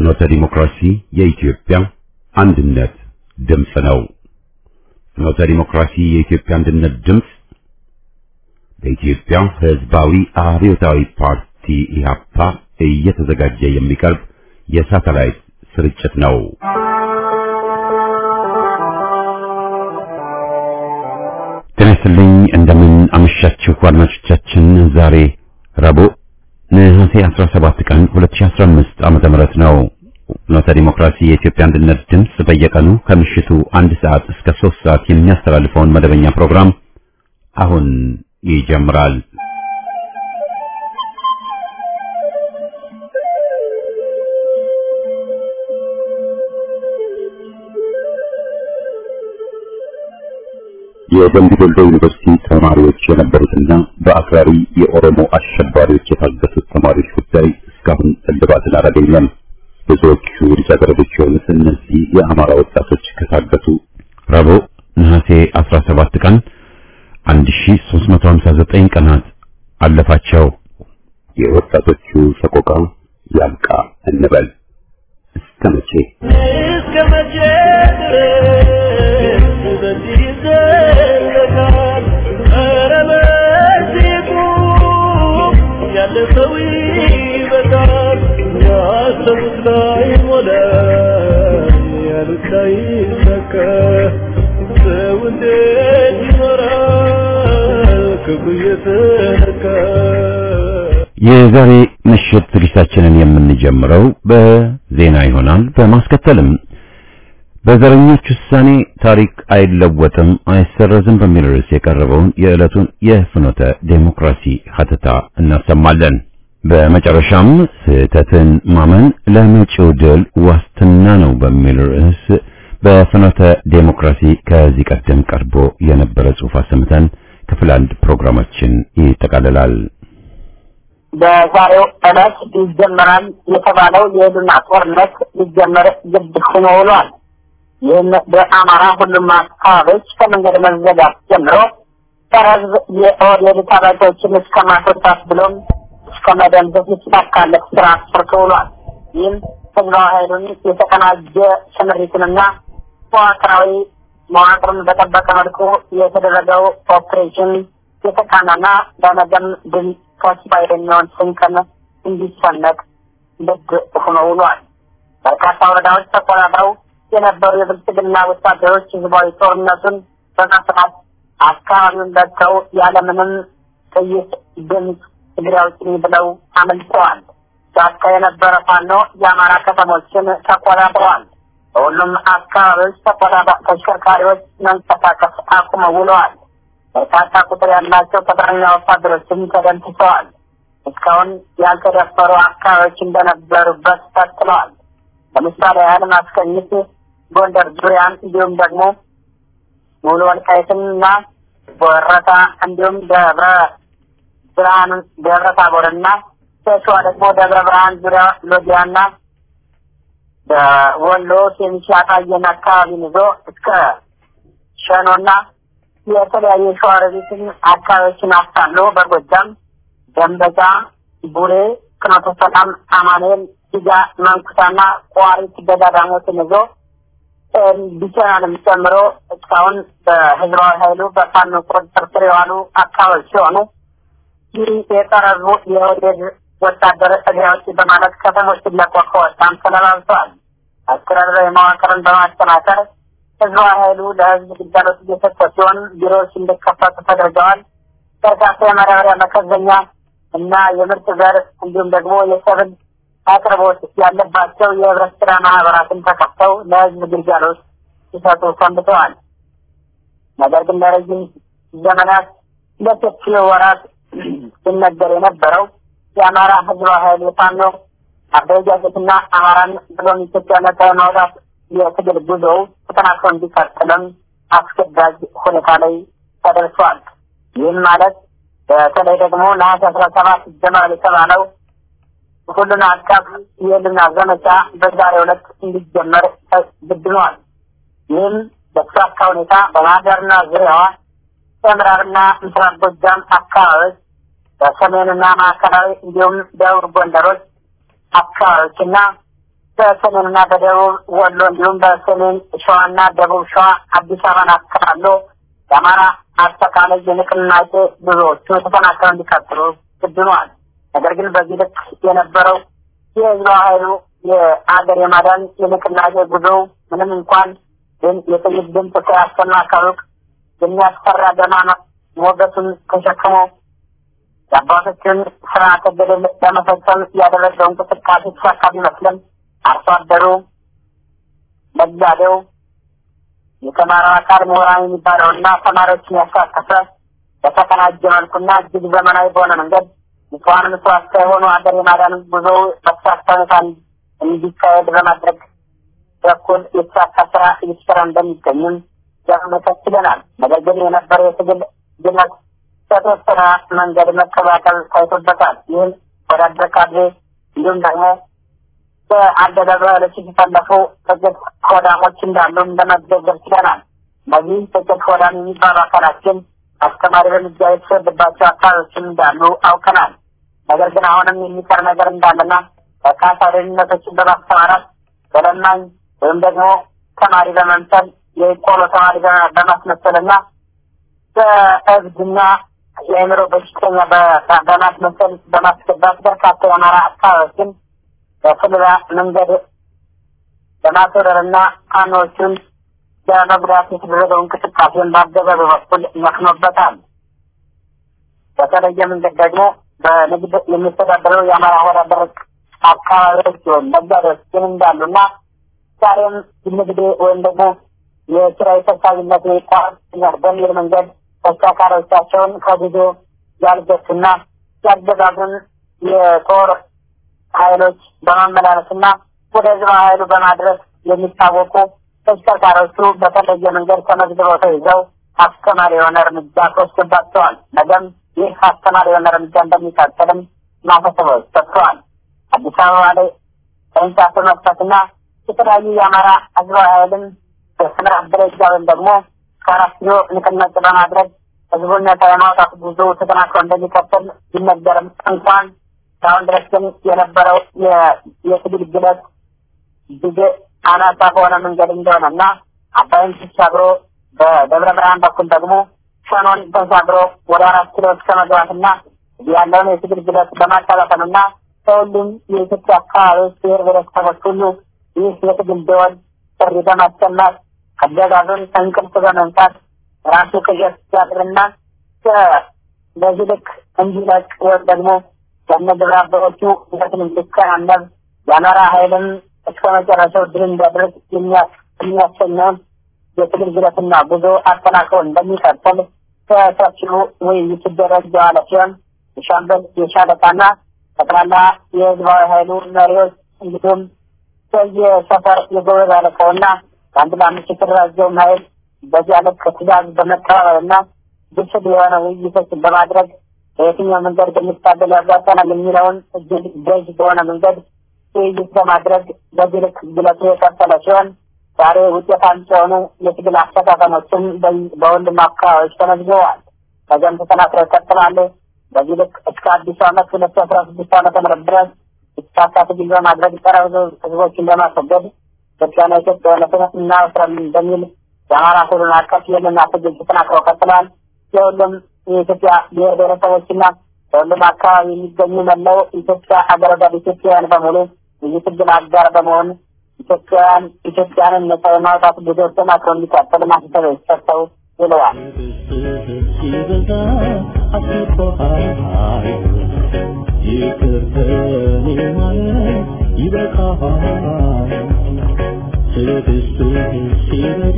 ፍኖተ ዲሞክራሲ የኢትዮጵያ አንድነት ድምፅ ነው። ፍኖተ ዲሞክራሲ የኢትዮጵያ አንድነት ድምፅ በኢትዮጵያ ሕዝባዊ አብዮታዊ ፓርቲ ኢህአፓ እየተዘጋጀ የሚቀርብ የሳተላይት ስርጭት ነው። ጤና ይስጥልኝ። እንደምን አመሻችሁ አድማጮቻችን። ዛሬ ረቡዕ ነሐሴ 17 ቀን 2015 ዓመተ ምህረት ነው። ፍኖተ ዲሞክራሲ የኢትዮጵያ አንድነት ድምፅ በየቀኑ ከምሽቱ አንድ ሰዓት እስከ ሶስት ሰዓት የሚያስተላልፈውን መደበኛ ፕሮግራም አሁን ይጀምራል። የደምቢ ዶሎ ዩኒቨርሲቲ ተማሪዎች የነበሩትና በአክራሪ የኦሮሞ አሸባሪዎች የታገቱት ተማሪዎች ጉዳይ እስካሁን እልባትን አላገኘም። ብዙዎቹ ልጃገረዶች የሆኑት እነዚህ የአማራ ወጣቶች ከታገቱ ረቡዕ ነሐሴ 17 ቀን 1359 ቀናት አለፋቸው። የወጣቶቹ ሰቆቃ ያብቃ እንበል። እስከ መቼ እስከ መቼ ድረስ በዚህ ይዘለቃል? ኧረ በዚህ ቁም፣ ያለ ሰው ይበቃል። ያሰቡት ላይ ሞላ፣ ያሉት ላይ ይሳካ። ሰው እንዴት ይኖራል ክብሩ እየተነካ? የዛሬ ምሽት ዝግጅታችንን የምንጀምረው በዜና ይሆናል። በማስከተልም በዘረኞች ውሳኔ ታሪክ አይለወጥም አይሰረዝም በሚል ርዕስ የቀረበውን የዕለቱን የፍኖተ ዴሞክራሲ ሀተታ እናሰማለን። በመጨረሻም ስህተትን ማመን ለመጪው ድል ዋስትና ነው በሚል ርዕስ በፍኖተ ዴሞክራሲ ከዚህ ቀደም ቀርቦ የነበረ ጽሑፍ አሰምተን ክፍል አንድ ፕሮግራማችን ይጠቃልላል። በዛሬው ዕለት ይጀመራል የተባለው የህልውና ጦርነት ሊጀመር ግድ ሆኖ ውሏል። ይህም በአማራ ሁሉም አካባቢዎች ከመንገድ መዘጋት ጀምሮ ጸረ ሕዝብ የኦህዴድ ታጣቂዎችን እስከ ማስወጣት ብሎም እስከ መደምሰስ የተሳካለት ስራ ሰርቶ ውሏል። ይህም ህዝባዊ ኃይሉን የተቀናጀ ስምሪትንና መዋቅራዊ መዋቅሩን በጠበቀ መልኩ የተደረገው ኦፕሬሽን የተቃናና በነገም ድል ተስፋ የሚሆን ስንቅን እንዲሰነቅ ልብ ሆኖ ውሏል። በርካታ ወረዳዎች ተቆጣጥረው የነበሩ የብልጽግና ወታደሮች ህዝባዊ ጦርነቱን በመፍራት አካባቢውን ለቀው ያለምንም ጥይት ድምፅ ትግሬ አውጪኝ ብለው አመልጠዋል። ጫካ የነበረ ፋኖ የአማራ ከተሞችን ተቆጣጥረዋል። በሁሉም አካባቢዎች ተቆጣጣ ተሽከርካሪዎች መንቀሳቀስ አቁመው ውለዋል። በርካታ ቁጥር ያላቸው ቅጥረኛ ወታደሮችም ተደምስሰዋል። እስካሁን ያልተደፈሩ አካባቢዎች እንደነበሩበት ቀጥለዋል። ለምሳሌ ያህል ማስቀኝት፣ ጎንደር ዙሪያን እንዲሁም ደግሞ ሙሉ ወልቃይትንና ወረታ እንዲሁም ደብረ ብርሃን ደብረ ታቦርና በሸዋ ደግሞ ደብረ ብርሃን ዙሪያ ሎጊያና በወሎ ኬሚሲ አጣየን አካባቢን ይዞ እስከ ሸኖና የተለያዩ ሸዋሮቢትን አካባቢዎችን አስታሎ በጎጃም ደንበጫ፣ ቡሬ፣ ፍኖተ ሰላም፣ አማኑኤል፣ ሲጋ፣ መንኩሳና ቋሪት ገዳዳሞትን ይዞ ቢቸናንም ጨምሮ እስካሁን በህዝባዊ ኃይሉ በፋኖ ቁጥጥር ስር የዋሉ አካባቢዎች ሲሆኑ ይህ የቀረቡ የወዴድ ወታደር እግሪያዎች በማለት ከተሞችን ለቆ ከወጣም ተለባብተዋል። አስተዳደራዊ መዋቅርን በማጠናከር ህዝባዊ ኃይሉ ለህዝብ ግልጋሎት እየሰጠ ሲሆን ቢሮዎች እንዲከፈቱ ተደርገዋል። በርካታ የማዳበሪያ መከዘኛ እና የምርት ዘር እንዲሁም ደግሞ የሰብል አቅርቦት ያለባቸው የህብረት ስራ ማህበራትን ተከፍተው ለህዝብ ግልጋሎት ሲሰጡ ሰንብተዋል። ነገር ግን ለረጅም ዘመናት ለሰፊ ወራት ሲነገር የነበረው የአማራ ህዝባዊ ኃይል የፋኖ አደረጃጀትና አማራን ብሎም ኢትዮጵያ ነጻ የማውጣት የትግል ጉዞው ተጠናክሮ እንዲቀጥልም አስገዳጅ ሁኔታ ላይ ተደርሷል። ይህም ማለት በተለይ ደግሞ ነሐሴ አስራ ሰባት ይጀመራል የተባለው ሁሉን አቀፍ የህልና ዘመቻ በዛሬው ዕለት እንዲጀመር ተግድኗል። ይህም በተሳካ ሁኔታ በማህደርና ዙሪያዋ በምዕራብና ምስራቅ ጎጃም አካባቢዎች በሰሜንና ማዕከላዊ እንዲሁም ደቡብ ጎንደሮች አካባቢዎችና በሰሜንና በደቡብ ወሎ እንዲሁም በሰሜን ሸዋና ደቡብ ሸዋ አዲስ አበባን አካሎ የአማራ አጠቃላይ የንቅናቄ ብዙዎቹ ተጠናክረው እንዲቀጥሉ ግድ ሆኗል። ነገር ግን በዚህ ልክ የነበረው የህዝባዊ ኃይሉ የአገር የማዳን የንቅናቄ ጉዞ ምንም እንኳን ግን የጥይት ድምፅ ከያሰማ ከሩቅ የሚያስፈራ ደማ ሞገቱን ተሸክሞ የአባቶችን ስርዓተ ገድል ለመፈጸም ያደረገው እንቅስቃሴ ተሳካ ቢመስልም አርሶ አደሩ፣ ነጋዴው፣ የተማረው አካል ምሁራን የሚባለውና ተማሪዎችን ያሳተፈ በተቀናጀ መልኩና እጅግ ዘመናዊ በሆነ መንገድ ንጹሐን መስዋዕት ሳይሆኑ ሀገር የማዳን ጉዞ በተሳካ ሁኔታ እንዲካሄድ በማድረግ በኩል የተሳካ ስራ እየተሰራ እንደሚገኝም ለመመሰት ችለናል። ነገር ግን የነበረው የትግል ግለት በተወሰነ መንገድ መቀባቀል ታይቶበታል። ይህም ወዳደር ካድሬ እንዲሁም ደግሞ በአገዛዙ ኃይሎች የተሰለፉ ጥቂት ሆዳሞች እንዳሉም ለመዘገብ ችለናል። በዚህ ጥቂት ሆዳም የሚባሉ አካላት ግን አስተማሪ እርምጃ የተወሰደባቸው አካባቢዎችም እንዳሉ አውቀናል። ነገር ግን አሁንም የሚቀር ነገር እንዳለና በርካታ ደህንነቶችን በማስተማራት በለማኝ ወይም ደግሞ ተማሪ በመምሰል የቆሎ ተማሪ በማስመሰልና በእብድና የአእምሮ በሽተኛ በማስመሰል በማስገባት በርካታ የአማራ አካባቢዎችን በስልባ መንገድ በማስወረርና ፋኖዎቹን በመጉዳት የተደረገው እንቅስቃሴን በአገዛዙ በኩል መክኖበታል። በተለየ መንገድ ደግሞ በንግድ የሚተዳደረው የአማራ ወዳደር አካባቢዎች ሲሆን ነጋዴዎች ግን እንዳሉና ዛሬም ንግድ ወይም ደግሞ የኪራይ ሰብሳቢነት ይቋረጥኛል በሚል መንገድ ተሽከርካሪዎቻቸውን ከጉዞ ያልገቱና ያገዛዙን የጦር ኃይሎች በማመላለስና ወደ ህዝብ ኃይሉ በማድረስ የሚታወቁ ተሽከርካሪዎቹ በተለየ መንገድ ተመዝግበው ተይዘው አስተማሪ የሆነ እርምጃ ተወስዶባቸዋል። ነገም ይህ አስተማሪ የሆነ እርምጃ እንደሚቀጥልም ማሳሰቢያዎች ሰጥተዋል። አዲስ አበባ ላይ ቅርንጫፍ በመክፈትና የተለያዩ የአማራ ህዝባዊ ኃይልን በስምራት ደረጃ ወይም ደግሞ ከአራት ኪሎ ንቅናቄ በማድረግ ህዝቡን ነጻ የማውጣት ጉዞ ተጠናክሮ እንደሚቀጥል ቢነገርም እንኳን እስካሁን ድረስ ግን የነበረው የትግል ግለት እጅግ አናሳ በሆነ መንገድ እንደሆነ እና አባይን ተሻግሮ በደብረ ብርሃን በኩል ደግሞ ሸኖን ተሻግሮ ወደ አራት ኪሎ እስከ መግባትና ያለውን የትግል ግለት በማቀላጠልና ከሁሉም የኢትዮጵያ አካባቢዎች ብሔር ብሔረሰቦች ሁሉ ይህ የትግል ደወል ጥሪ በማሰማት አገዛዙን ከእንቅልፍ በመንሳት ራሱ ቅዠት ሲያድርና በዚህ ልክ እንዲለቅ ወይም ደግሞ ከነግብረ አበሮቹ እውነትን እንዲከናነብ የአማራ ኃይልም እስከ መጨረሻው ድል እንዲያደርግ የሚያሰኘውን የትግል ግለትና ጉዞ አጠናክሮ እንደሚቀጥል ከሰፊው ውይይት ሲደረግ የዋለ ሲሆን የሻምበል የሻለቃና ጠቅላላ የህዝባዊ ኃይሉ መሪዎች እንዲሁም በየሰፈር የጎበዝ አለቃውና በአንድ ለአምስት የተደራጀውን ኃይል በዚያ ልክ ትእዛዝ በመቀባበልና ግስል የሆነ ውይይቶችን በማድረግ በየትኛው መንገድ ብንታገል ያጓተናል የሚለውን እጅግ ገዥ በሆነ መንገድ ውይይት በማድረግ በዚህ ልክ ግለቱ የቀጠለ ሲሆን ዛሬ ውጤት አምጪ የሆኑ የትግል አፈጻጸሞችም በሁሉም አካባቢዎች ተመዝግበዋል። ከዚያም ተጠናክረው ይቀጥላሉ። በዚህ ልክ እስከ አዲሱ ዓመት ሁለት አስራ ስድስት ዓመተ ምህረት ድረስ የተሳካ ትግል በማድረግ ጸረ ህዝቦችን በማስወገድ ኢትዮጵያና ኢትዮጵያዊነትን እናወስራለን በሚል የአማራ ሁሉን አቀፍ የልና ትግል ተጠናክረው ቀጥለዋል። የሁሉም የኢትዮጵያ ብሔር ብሔረሰቦችና በሁሉም አካባቢ የሚገኙ መላው ኢትዮጵያ ሀገረ ወዳድ ኢትዮጵያውያን በሙሉ ይህ ትግል አጋር በመሆን ኢትዮጵያውያን ኢትዮጵያንን ነጻ የማውጣት ጉዞ ተጠናክሮ እንዲቀጥል ማሳሰቢያ ሰጥተው ውለዋል። ሲበዛ አስቆሃል ይቅር ከኔ ማለት ይበቃሃል ትዕግስትህ ሲበዛ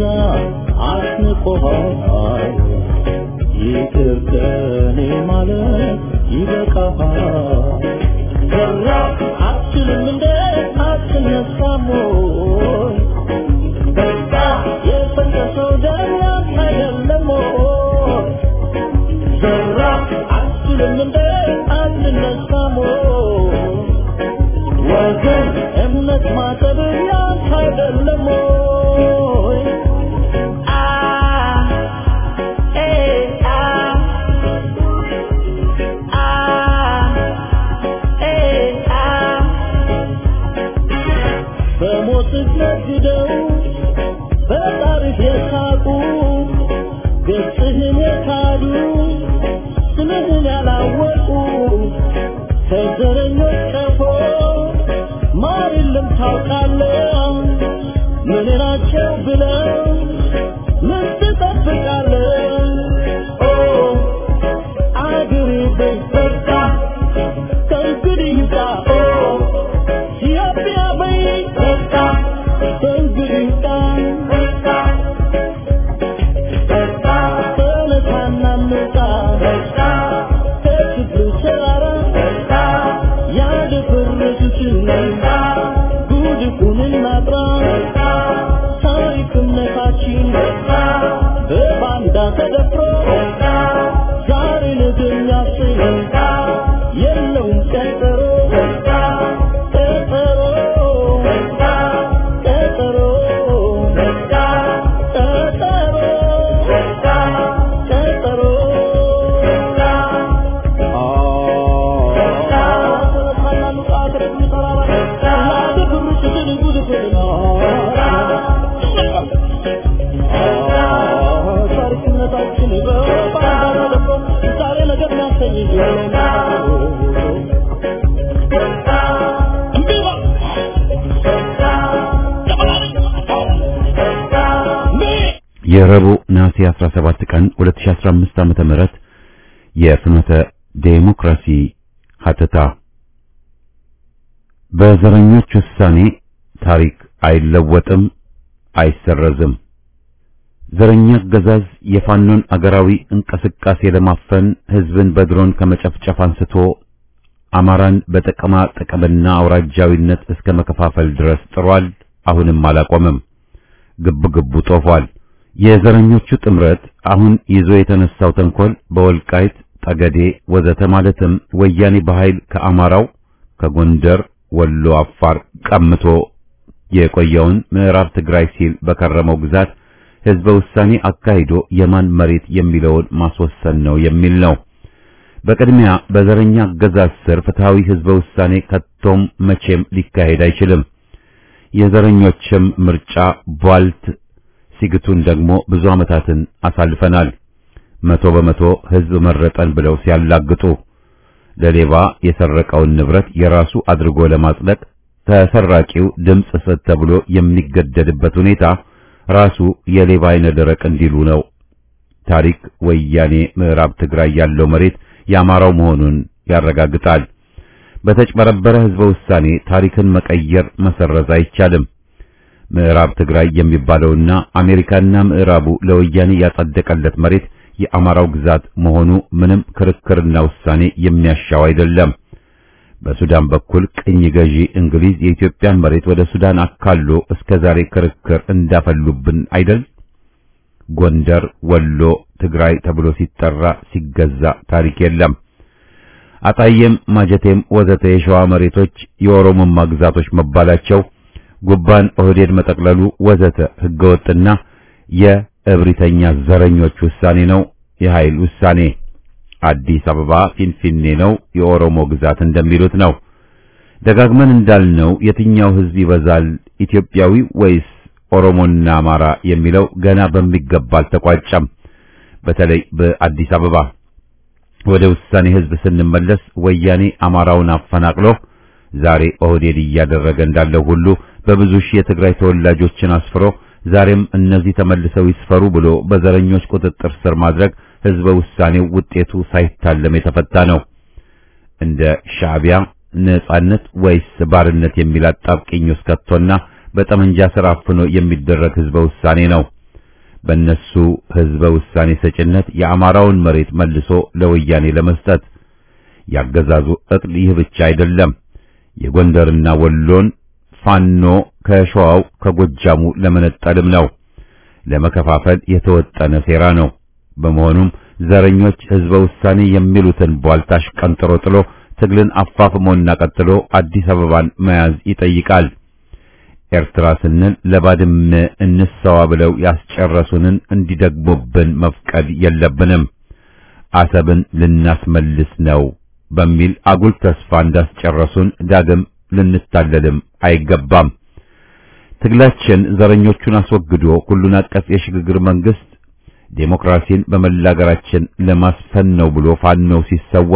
አስንቆሃል ይቅር ከኔ ማለት ይበቃሃል በራ አትችልም እንደ አትነሳም ወይ በቃ የፈሰሰው ደም ያንተ አይደለም ወይ ዘራ አትችልም እንደ አንነሳም ወይ ወገን እምነት ማጠብ ያንተ አይደለም ወይ አ ኤ አ አ ኤ አ የዘረኞች ቀፎ ማር የለም ታውቃለህ ምን ናቸው ብለው ምን ትጠብቃለህ ኦ አገሬ በይ በቃ ከእንግዲህ ይብቃ ኦ ኢትዮጵያ በይ በቃ ከእንግዲህ ይብቃ በቃ ተነሳና እንውጣ ከችግሩ ተራራ ያደፈረሱትን ጉድፉን እናጥራ ታሪክነታችን በባንዳ ተደፍሮ ዛሬ ነገ የሚያሰኝ የለውም ቀጠሮ ቀጠሮ ቀጠሮ ቀጠሮ ታሪክነታችን በባንዳ ተደፍሮ ዛሬ ነገ የሚያሰኝ የረቡዕ ነሐሴ 17 ቀን 2015 ዓመተ ምህረት የፍኖተ ዴሞክራሲ ሀተታ በዘረኞች ውሳኔ ታሪክ አይለወጥም፣ አይሰረዝም። ዘረኛ አገዛዝ የፋኖን አገራዊ እንቅስቃሴ ለማፈን ህዝብን በድሮን ከመጨፍጨፍ አንስቶ አማራን በጥቅማ ጥቅምና አውራጃዊነት እስከ መከፋፈል ድረስ ጥሯል። አሁንም አላቆመም። ግብ ግቡ ጦፏል። የዘረኞቹ ጥምረት አሁን ይዞ የተነሳው ተንኮል በወልቃይት ጠገዴ ወዘተ ማለትም ወያኔ በኃይል ከአማራው ከጎንደር፣ ወሎ፣ አፋር ቀምቶ የቆየውን ምዕራብ ትግራይ ሲል በከረመው ግዛት ህዝበ ውሳኔ አካሂዶ የማን መሬት የሚለውን ማስወሰን ነው የሚል ነው። በቅድሚያ በዘረኛ አገዛዝ ስር ፍትሃዊ ህዝበ ውሳኔ ከቶም መቼም ሊካሄድ አይችልም። የዘረኞችም ምርጫ ቧልት ሲግቱን ደግሞ ብዙ ዓመታትን አሳልፈናል። መቶ በመቶ ህዝብ መረጠን ብለው ሲያላግጡ ለሌባ የሰረቀውን ንብረት የራሱ አድርጎ ለማጽደቅ ተሰራቂው ድምፅ ስጥ ተብሎ የሚገደድበት ሁኔታ ራሱ የሌባ አይነ ደረቅ እንዲሉ ነው። ታሪክ ወያኔ ምዕራብ ትግራይ ያለው መሬት የአማራው መሆኑን ያረጋግጣል። በተጭበረበረ ህዝበ ውሳኔ ታሪክን መቀየር መሰረዝ አይቻልም። ምዕራብ ትግራይ የሚባለውና አሜሪካና ምዕራቡ ለወያኔ ያጸደቀለት መሬት የአማራው ግዛት መሆኑ ምንም ክርክርና ውሳኔ የሚያሻው አይደለም። በሱዳን በኩል ቅኝ ገዢ እንግሊዝ የኢትዮጵያን መሬት ወደ ሱዳን አካሎ እስከ ዛሬ ክርክር እንዳፈሉብን አይደል? ጎንደር፣ ወሎ፣ ትግራይ ተብሎ ሲጠራ ሲገዛ ታሪክ የለም። አጣዬም፣ ማጀቴም ወዘተ የሸዋ መሬቶች የኦሮሞማ ግዛቶች መባላቸው ጉባን ኦህዴድ መጠቅለሉ ወዘተ ህገወጥና የእብሪተኛ ዘረኞች ውሳኔ ነው፣ የኃይል ውሳኔ። አዲስ አበባ ፊንፊኔ ነው፣ የኦሮሞ ግዛት እንደሚሉት ነው። ደጋግመን እንዳልነው የትኛው ህዝብ ይበዛል ኢትዮጵያዊ ወይስ ኦሮሞና አማራ የሚለው ገና በሚገባ አልተቋጨም። በተለይ በአዲስ አበባ ወደ ውሳኔ ህዝብ ስንመለስ ወያኔ አማራውን አፈናቅሎ ዛሬ ኦህዴድ እያደረገ እንዳለው ሁሉ በብዙ ሺህ የትግራይ ተወላጆችን አስፍሮ ዛሬም እነዚህ ተመልሰው ይስፈሩ ብሎ በዘረኞች ቁጥጥር ስር ማድረግ ህዝበ ውሳኔው ውጤቱ ሳይታለም የተፈታ ነው። እንደ ሻዕቢያ ነጻነት ወይስ ባርነት የሚል አጣብቂኝ ውስጥ ከቶና በጠመንጃ ስር አፍኖ የሚደረግ ህዝበ ውሳኔ ነው። በእነሱ ህዝበ ውሳኔ ሰጭነት የአማራውን መሬት መልሶ ለወያኔ ለመስጠት ያገዛዙ እቅድ ይህ ብቻ አይደለም። የጎንደርና ወሎን ፋኖ ከሸዋው ከጎጃሙ ለመነጠልም ነው። ለመከፋፈል የተወጠነ ሴራ ነው። በመሆኑም ዘረኞች ህዝበ ውሳኔ የሚሉትን ቧልታሽ ቀንጥሮ ጥሎ ትግልን አፋፍሞና ቀጥሎ አዲስ አበባን መያዝ ይጠይቃል። ኤርትራ ስንል ለባድመ እንሰዋ ብለው ያስጨረሱንን እንዲደግሙብን መፍቀድ የለብንም። አሰብን ልናስመልስ ነው በሚል አጉል ተስፋ እንዳስጨረሱን ዳግም ልንታለልም አይገባም። ትግላችን ዘረኞቹን አስወግዶ ሁሉን አቀፍ የሽግግር መንግስት ዴሞክራሲን በመላ አገራችን ለማስፈን ነው ብሎ ፋኖው ሲሰዋ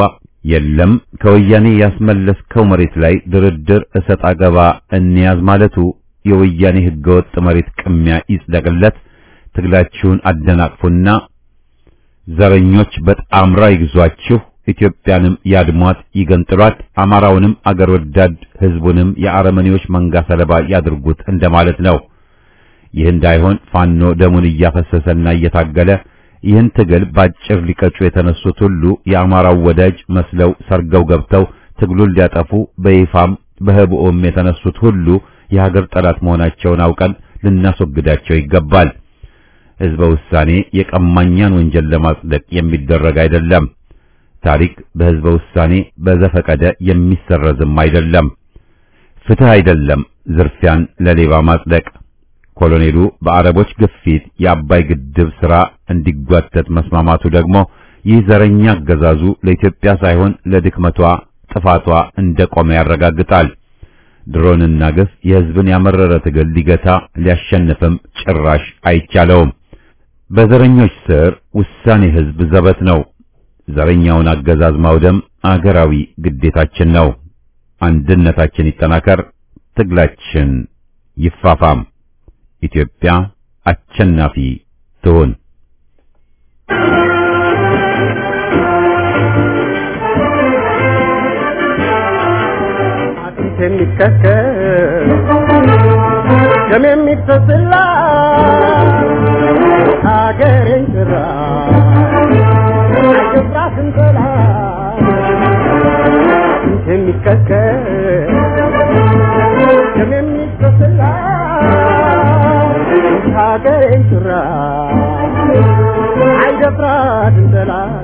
የለም ከወያኔ ያስመለስከው መሬት ላይ ድርድር እሰጥ አገባ እንያዝ ማለቱ የወያኔ ህገወጥ መሬት ቅሚያ ይጽደቅለት፣ ትግላችሁን አደናቅፉና ዘረኞች በጣምራ ይግዟችሁ፣ ኢትዮጵያንም ያድሟት፣ ይገንጥሏት፣ አማራውንም አገር ወዳድ ህዝቡንም የአረመኔዎች መንጋ ሰለባ ያድርጉት እንደማለት ነው። ይህ እንዳይሆን ፋኖ ደሙን እያፈሰሰና እየታገለ ይህን ትግል ባጭር ሊቀጩ የተነሱት ሁሉ የአማራው ወዳጅ መስለው ሰርገው ገብተው ትግሉን ሊያጠፉ በይፋም በህቡዕም የተነሱት ሁሉ የሀገር ጠላት መሆናቸውን አውቀን ልናስወግዳቸው ይገባል። ህዝበ ውሳኔ የቀማኛን ወንጀል ለማጽደቅ የሚደረግ አይደለም። ታሪክ በህዝበ ውሳኔ በዘፈቀደ የሚሰረዝም አይደለም። ፍትህ አይደለም ዝርፊያን ለሌባ ማጽደቅ። ኮሎኔሉ በአረቦች ግፊት የአባይ ግድብ ሥራ እንዲጓተት መስማማቱ ደግሞ ይህ ዘረኛ አገዛዙ ለኢትዮጵያ ሳይሆን ለድክመቷ ጥፋቷ እንደቆመ ያረጋግጣል። ድሮንና ግፍ የህዝብን ያመረረ ትግል ሊገታ ሊያሸንፍም ጭራሽ አይቻለውም። በዘረኞች ስር ውሳኔ ህዝብ ዘበት ነው። ዘረኛውን አገዛዝ ማውደም አገራዊ ግዴታችን ነው። አንድነታችን ይጠናከር፣ ትግላችን ይፋፋም። ኢትዮጵያ አሸናፊ ትሁን። አጥንት የሚከከል ደም የሚፈስላ ሀገሬን ጭራ አይገባትም ጠላት አጥንት የሚከከል ደም የሚፈስላ ሀገሬን ጭራ አይደፍራትም ጠላት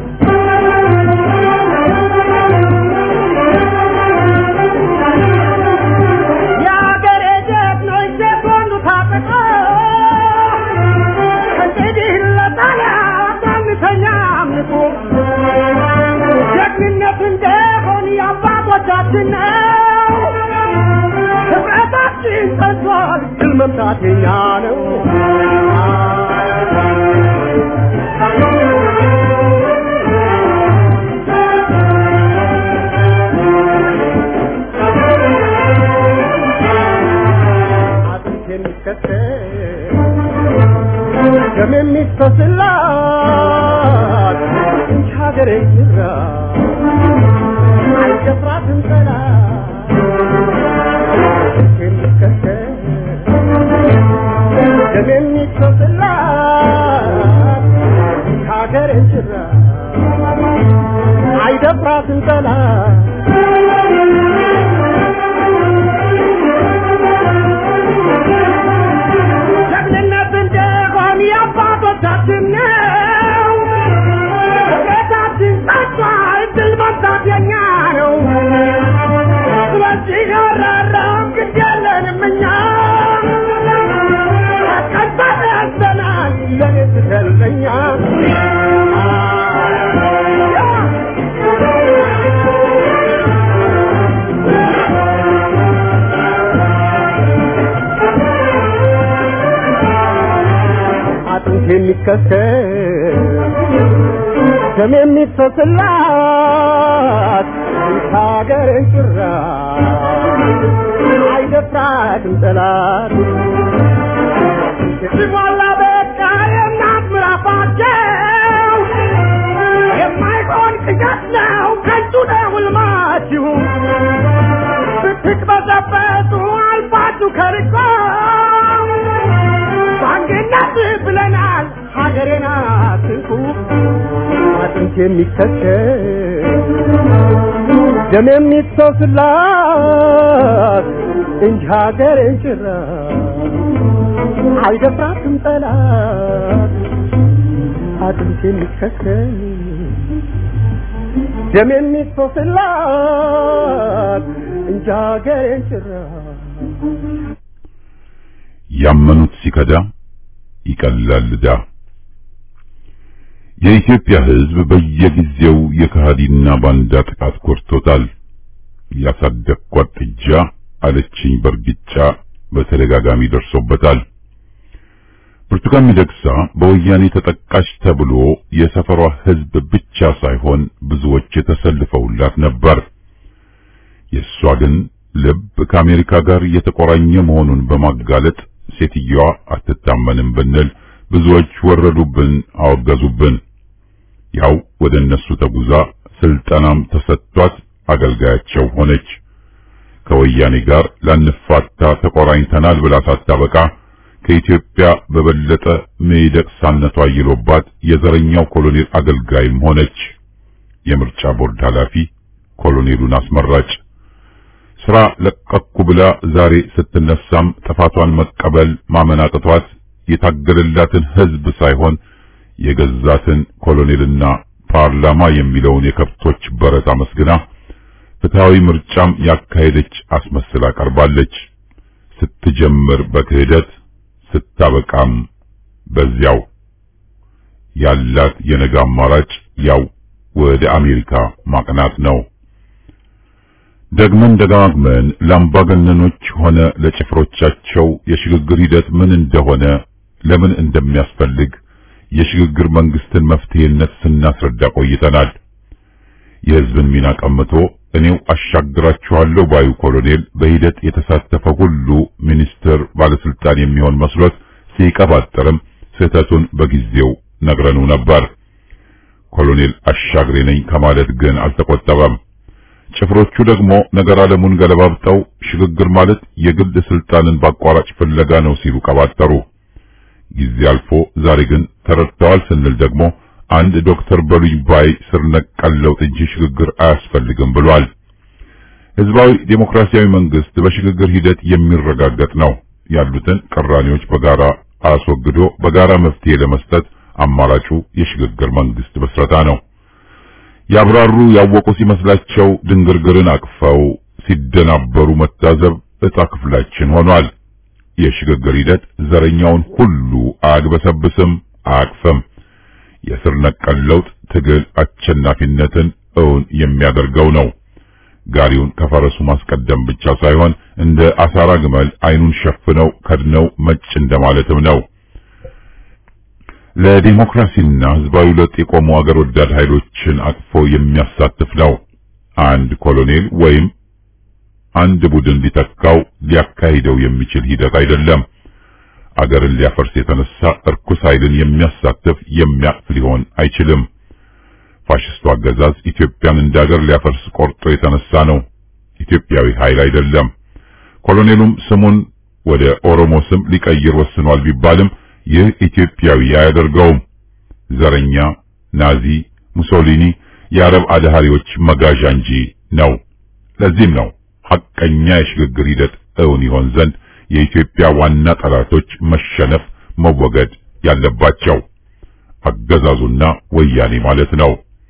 የአገሬ ጀግኖች ሴቶንዱ ታጠቆ እንግዲህ ለጣሊያን አንተኛ አምልኮ ጀግንነት እንደሆን የአባቶቻችን ነው። ህብረታችን ጸንቷል፣ ድል መምታት የኛ ነው። አጥንት የሚከተል ደም የሚፈስላት እንጂ ሀገሬ ይራ አይደፍራትም ጠላት አጥንት የሚከተል ደም የሚፈስላት እንጂ ሀገሬ ይራ አይደፍራትም ጠላት ጀግንነት እንደሆን የአባቶቻችን ነው። ቤታችን ጸጥቷል፣ ድል መምታት የኛ ነው። ስለዚህ አራራም ግድ የለንም እኛ ቀንጠን ያዘናል ለኔ ስትለኛ አጥንት የሚከሰል ደም የሚፈስላት ሀገርን ጭራ አይደፍራትም ጠላት ሲሞላ በቃ የእናት ምራፋቸው የማይሆን ቅዠት ነው ከንቱ ነው ሕልማችሁ ብትቅበዘበዙ አልፋችሁ ከርቆ በአንድነት ብለናል ሀገሬን አትንኩ አጥንት የሚከተል ደም የሚፈስላት እንጂ ሀገሬን ጭራ አይደፍራትም ጠላት አጥንት የሚከተል ደም የሚፈስላት እንጂ ሀገሬን ጭራ ያመኑት ሲከዳ ይቀላል ዕዳ። የኢትዮጵያ ሕዝብ በየጊዜው የከሃዲና ባንዳ ጥቃት ኮርቶታል። ያሳደግኳት ጥጃ አለችኝ በርግጫ በተደጋጋሚ ደርሶበታል። ብርቱካን ሚደቅሳ በወያኔ ተጠቃሽ ተብሎ የሰፈሯ ሕዝብ ብቻ ሳይሆን ብዙዎች የተሰልፈውላት ነበር። የእሷ ግን ልብ ከአሜሪካ ጋር የተቆራኘ መሆኑን በማጋለጥ ሴትየዋ አትታመንም ብንል ብዙዎች ወረዱብን፣ አወገዙብን። ያው ወደ እነሱ ተጉዛ ስልጠናም ተሰጥቷት አገልጋያቸው ሆነች። ከወያኔ ጋር ላንፋታ ተቆራኝተናል ብላ ሳታበቃ ከኢትዮጵያ በበለጠ ሚደቅሳነቷ ይሎባት የዘረኛው ኮሎኔል አገልጋይም ሆነች። የምርጫ ቦርድ ኃላፊ ኮሎኔሉን አስመራጭ ስራ ለቀኩ ብላ ዛሬ ስትነሳም ጥፋቷን መቀበል ማመን አቅቷት የታገለላትን ሕዝብ ሳይሆን የገዛትን ኮሎኔልና ፓርላማ የሚለውን የከብቶች በረት አመስግና ፍትሃዊ ምርጫም ያካሄደች አስመስላ ቀርባለች። ስትጀምር በክህደት ስታበቃም በዚያው ያላት የነገ አማራጭ ያው ወደ አሜሪካ ማቅናት ነው። ደግመን ደጋግመን ለአምባገነኖች ሆነ ለጭፍሮቻቸው የሽግግር ሂደት ምን እንደሆነ ለምን እንደሚያስፈልግ የሽግግር መንግስትን መፍትሄነት ስናስረዳ ቆይተናል። የህዝብን ሚና ቀምቶ እኔው አሻግራችኋለሁ ባዩ ኮሎኔል በሂደት የተሳተፈ ሁሉ ሚኒስትር፣ ባለስልጣን የሚሆን መስሎት ሲቀባጥርም ስህተቱን በጊዜው ነግረኑ ነበር። ኮሎኔል አሻግሬ ነኝ ከማለት ግን አልተቆጠበም። ጭፍሮቹ ደግሞ ነገር ዓለሙን ገለባብጠው ሽግግር ማለት የግል ስልጣንን በአቋራጭ ፍለጋ ነው ሲሉ ቀባጠሩ። ጊዜ አልፎ ዛሬ ግን ተረድተዋል ስንል ደግሞ አንድ ዶክተር በሉኝ ባይ ስር ነቀል ለውጥ እንጂ ሽግግር አያስፈልግም ብሏል። ህዝባዊ ዴሞክራሲያዊ መንግስት በሽግግር ሂደት የሚረጋገጥ ነው። ያሉትን ቅራኔዎች በጋራ አስወግዶ በጋራ መፍትሄ ለመስጠት አማራጩ የሽግግር መንግስት መስረታ ነው። ያብራሩ ያወቁ ሲመስላቸው ድንግርግርን አቅፈው ሲደናበሩ መታዘብ ዕጣ ክፍላችን ሆኗል። የሽግግር ሂደት ዘረኛውን ሁሉ አያግበሰብስም፣ አያቅፍም። የስር ነቀል ለውጥ ትግል አሸናፊነትን እውን የሚያደርገው ነው። ጋሪውን ከፈረሱ ማስቀደም ብቻ ሳይሆን እንደ አሳራ ግመል አይኑን ሸፍነው ከድነው መጭ እንደማለትም ነው። ለዲሞክራሲና ህዝባዊ ለውጥ የቆሙ አገር ወዳድ ኃይሎችን አቅፎ የሚያሳትፍ ነው። አንድ ኮሎኔል ወይም አንድ ቡድን ሊተካው ሊያካሂደው የሚችል ሂደት አይደለም። አገርን ሊያፈርስ የተነሳ እርኩስ ኃይልን የሚያሳትፍ የሚያቅፍ ሊሆን አይችልም። ፋሽስቱ አገዛዝ ኢትዮጵያን እንደ አገር ሊያፈርስ ቆርጦ የተነሳ ነው። ኢትዮጵያዊ ኃይል አይደለም። ኮሎኔሉም ስሙን ወደ ኦሮሞ ስም ሊቀይር ወስኗል ቢባልም ይህ ኢትዮጵያዊ አያደርገውም። ዘረኛ፣ ናዚ፣ ሙሶሊኒ፣ የአረብ አድሃሪዎች መጋዣ እንጂ ነው። ለዚህም ነው ሐቀኛ የሽግግር ሂደት እውን ይሆን ዘንድ የኢትዮጵያ ዋና ጠላቶች መሸነፍ መወገድ ያለባቸው አገዛዙና ወያኔ ማለት ነው።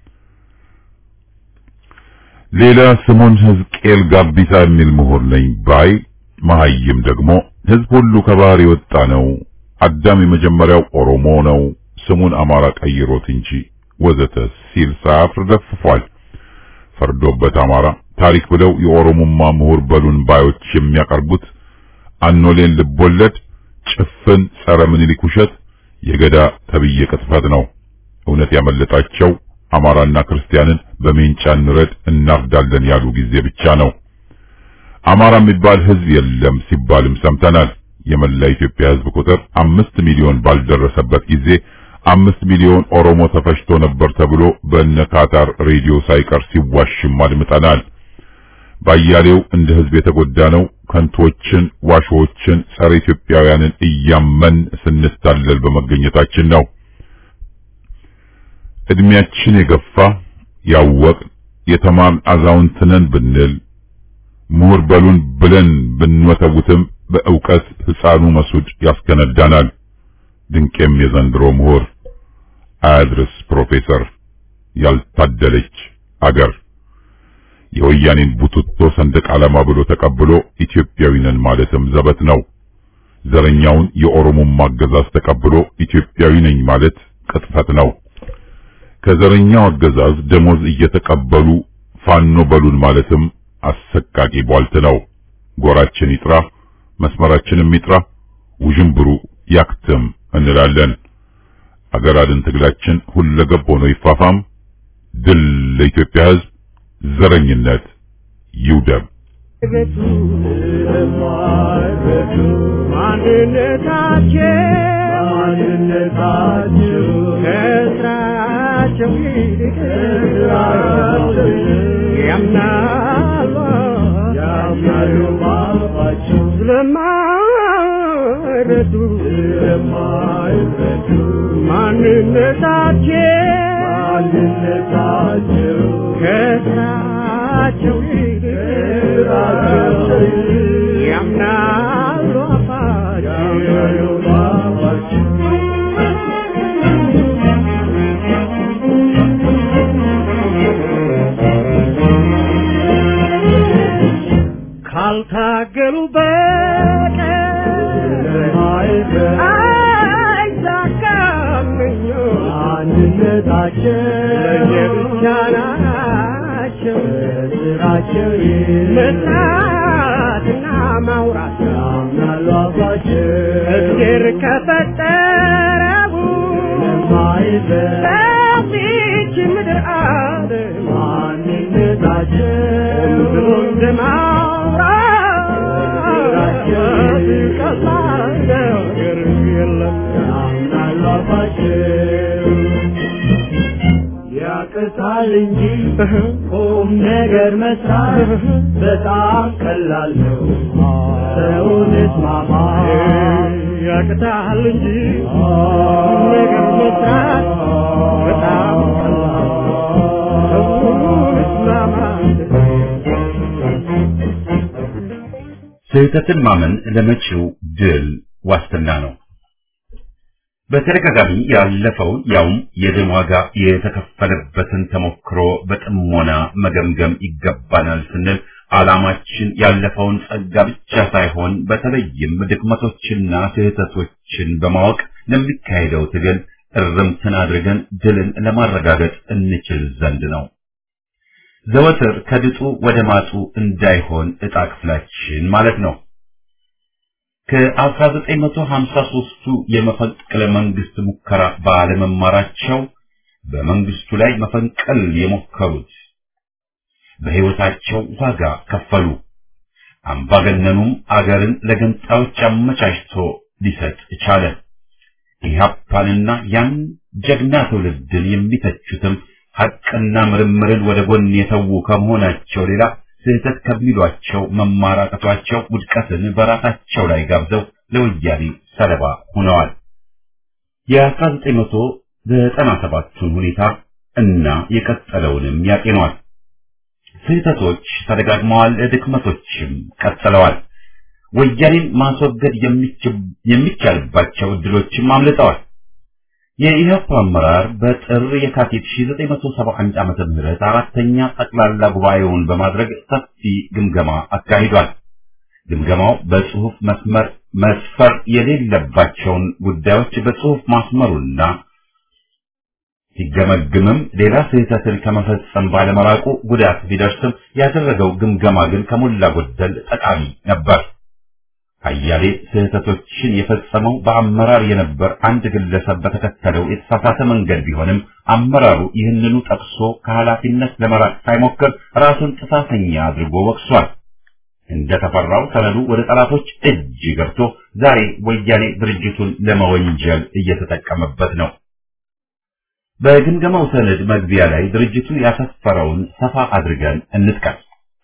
ሌላ ስሙን ሕዝቅኤል ጋቢሳ የሚል ምሁር ነኝ ባይ መሐይም ደግሞ ሕዝብ ሁሉ ከባህር የወጣ ነው፣ አዳም የመጀመሪያው ኦሮሞ ነው፣ ስሙን አማራ ቀይሮት እንጂ ወዘተ ሲል ሳያፍር ደፍፏል። ፈርዶበት አማራ ታሪክ ብለው የኦሮሞማ ምሁር በሉን ባዮች የሚያቀርቡት አኖሌን ልቦለድ ጭፍን ጸረ ምኒልክ ውሸት የገዳ ተብዬ ቅጥፈት ነው። እውነት ያመለጣቸው አማራና ክርስቲያንን በሜንጫ እንረድ እናርዳለን ያሉ ጊዜ ብቻ ነው። አማራ የሚባል ሕዝብ የለም ሲባልም ሰምተናል። የመላ ኢትዮጵያ ሕዝብ ቁጥር አምስት ሚሊዮን ባልደረሰበት ጊዜ አምስት ሚሊዮን ኦሮሞ ተፈጅቶ ነበር ተብሎ በእነ ካታር ሬዲዮ ሳይቀር ሲዋሽም አድምጠናል። ባያሌው እንደ ሕዝብ የተጎዳ ነው ከንቶችን፣ ዋሾችን፣ ጸረ ኢትዮጵያውያንን እያመን ስንታለል በመገኘታችን ነው። እድሜያችን የገፋ ያወቅ የተማርን አዛውንት ነን ብንል ምሁር በሉን ብለን ብንወተውትም በእውቀት ሕፃኑ መሱድ ያስከነዳናል። ድንቄም የዘንድሮ ምሁር አያድርስ ፕሮፌሰር ያልታደለች አገር የወያኔን ቡትቶ ሰንደቅ ዓላማ ብሎ ተቀብሎ ኢትዮጵያዊ ነን ማለትም ዘበት ነው። ዘረኛውን የኦሮሞማ አገዛዝ ተቀብሎ ኢትዮጵያዊ ነኝ ማለት ቅጥፈት ነው። ከዘረኛው አገዛዝ ደሞዝ እየተቀበሉ ፋኖ በሉን ማለትም አሰቃቂ ቧልት ነው። ጎራችን ይጥራ፣ መስመራችንም ይጥራ፣ ውዥንብሩ ያክትም እንላለን። አገር አድን ትግላችን ሁለገብ ሆኖ ይፋፋም። ድል ለኢትዮጵያ ሕዝብ፣ ዘረኝነት ይውደም። ቤቱ የማይረዱ ማንነታቸው ማንነታቸው ከስራቸው ይልቅ ያምናሉ ያምናሉ ባባቸው ስለማይረዱ ስለማይረዱ ማንነታቸው ማንነታቸው ከስራቸው ይልቅ ያምናሉ አባቸው ካልታገሉ በቀር አይሳካም አንድነታቸው ለየብቻ ናቸው ስራቸው መስራትና ማውራት ያምናሉ አባቸው እግዜር ከፈጠረው በዚች ምድር አለ ማንነታቸው ብሎ እንደማውራት ቀላል ነገር የለም ያምናሉ አባቸው ያቅታል እንጂ ቁም ነገር መስራት በጣም ቀላል ነው። ሰውን እስማማ ያቅታል እንጂ ቁም ነገር መስራት በጣም ቀላል ነው። ሰውን እስማማ ስህተትን ማመን ለመጪው ድል ዋስትና ነው። በተደጋጋሚ ያለፈውን ያውም የደም ዋጋ የተከፈለበትን ተሞክሮ በጥሞና መገምገም ይገባናል ስንል ዓላማችን ያለፈውን ጸጋ ብቻ ሳይሆን በተለይም ድክመቶችና ስህተቶችን በማወቅ ለሚካሄደው ትግል እርምትን አድርገን ድልን ለማረጋገጥ እንችል ዘንድ ነው። ዘወትር ከድጡ ወደ ማጡ እንዳይሆን ዕጣ ክፍላችን ማለት ነው። ከ1953ቱ የመፈንቅለ መንግስት ሙከራ ባለመማራቸው በመንግስቱ ላይ መፈንቀል የሞከሩት በሕይወታቸው ዋጋ ከፈሉ። አምባገነኑም አገርን ለገንጣዮች አመቻችቶ ሊሰጥ ቻለ። ኢህአፓንና ያን ጀግና ትውልድን የሚተቹትም ሐቅና ምርምርን ወደ ጎን የተዉ ከመሆናቸው ሌላ ስህተት ከሚሏቸው መማራቀቷቸው ውድቀትን በራሳቸው ላይ ጋብዘው ለወያኔ ሰለባ ሆነዋል። የ1997ቱን ሁኔታ እና የቀጠለውንም ያጤኗል። ስህተቶች ተደጋግመዋል፣ ድክመቶችም ቀጥለዋል። ወያኔን ማስወገድ የሚቻልባቸው እድሎችም አምልጠዋል። የኢህአፓ አመራር በጥር የካቲት 1971 ዓመተ ምህረት አራተኛ ጠቅላላ ጉባኤውን በማድረግ ሰፊ ግምገማ አካሂዷል። ግምገማው በጽሁፍ መስመር መስፈር የሌለባቸውን ጉዳዮች በጽሁፍ ማስመሩና ሲገመግምም ሌላ ስህተትን ከመፈጸም ባለመራቁ ጉዳት ቢደርስም ያደረገው ግምገማ ግን ከሞላ ጎደል ጠቃሚ ነበር። አያሌ ስህተቶችን የፈጸመው በአመራር የነበር አንድ ግለሰብ በተከተለው የተሳሳተ መንገድ ቢሆንም አመራሩ ይህንኑ ጠቅሶ ከኃላፊነት ለመራቅ ሳይሞክር ራሱን ጥፋተኛ አድርጎ ወቅሷል። እንደተፈራው ሰነዱ ወደ ጠላቶች እጅ ገብቶ ዛሬ ወያኔ ድርጅቱን ለመወንጀል እየተጠቀመበት ነው። በግምገማው ሰነድ መግቢያ ላይ ድርጅቱ ያሰፈረውን ሰፋ አድርገን እንጥቀስ።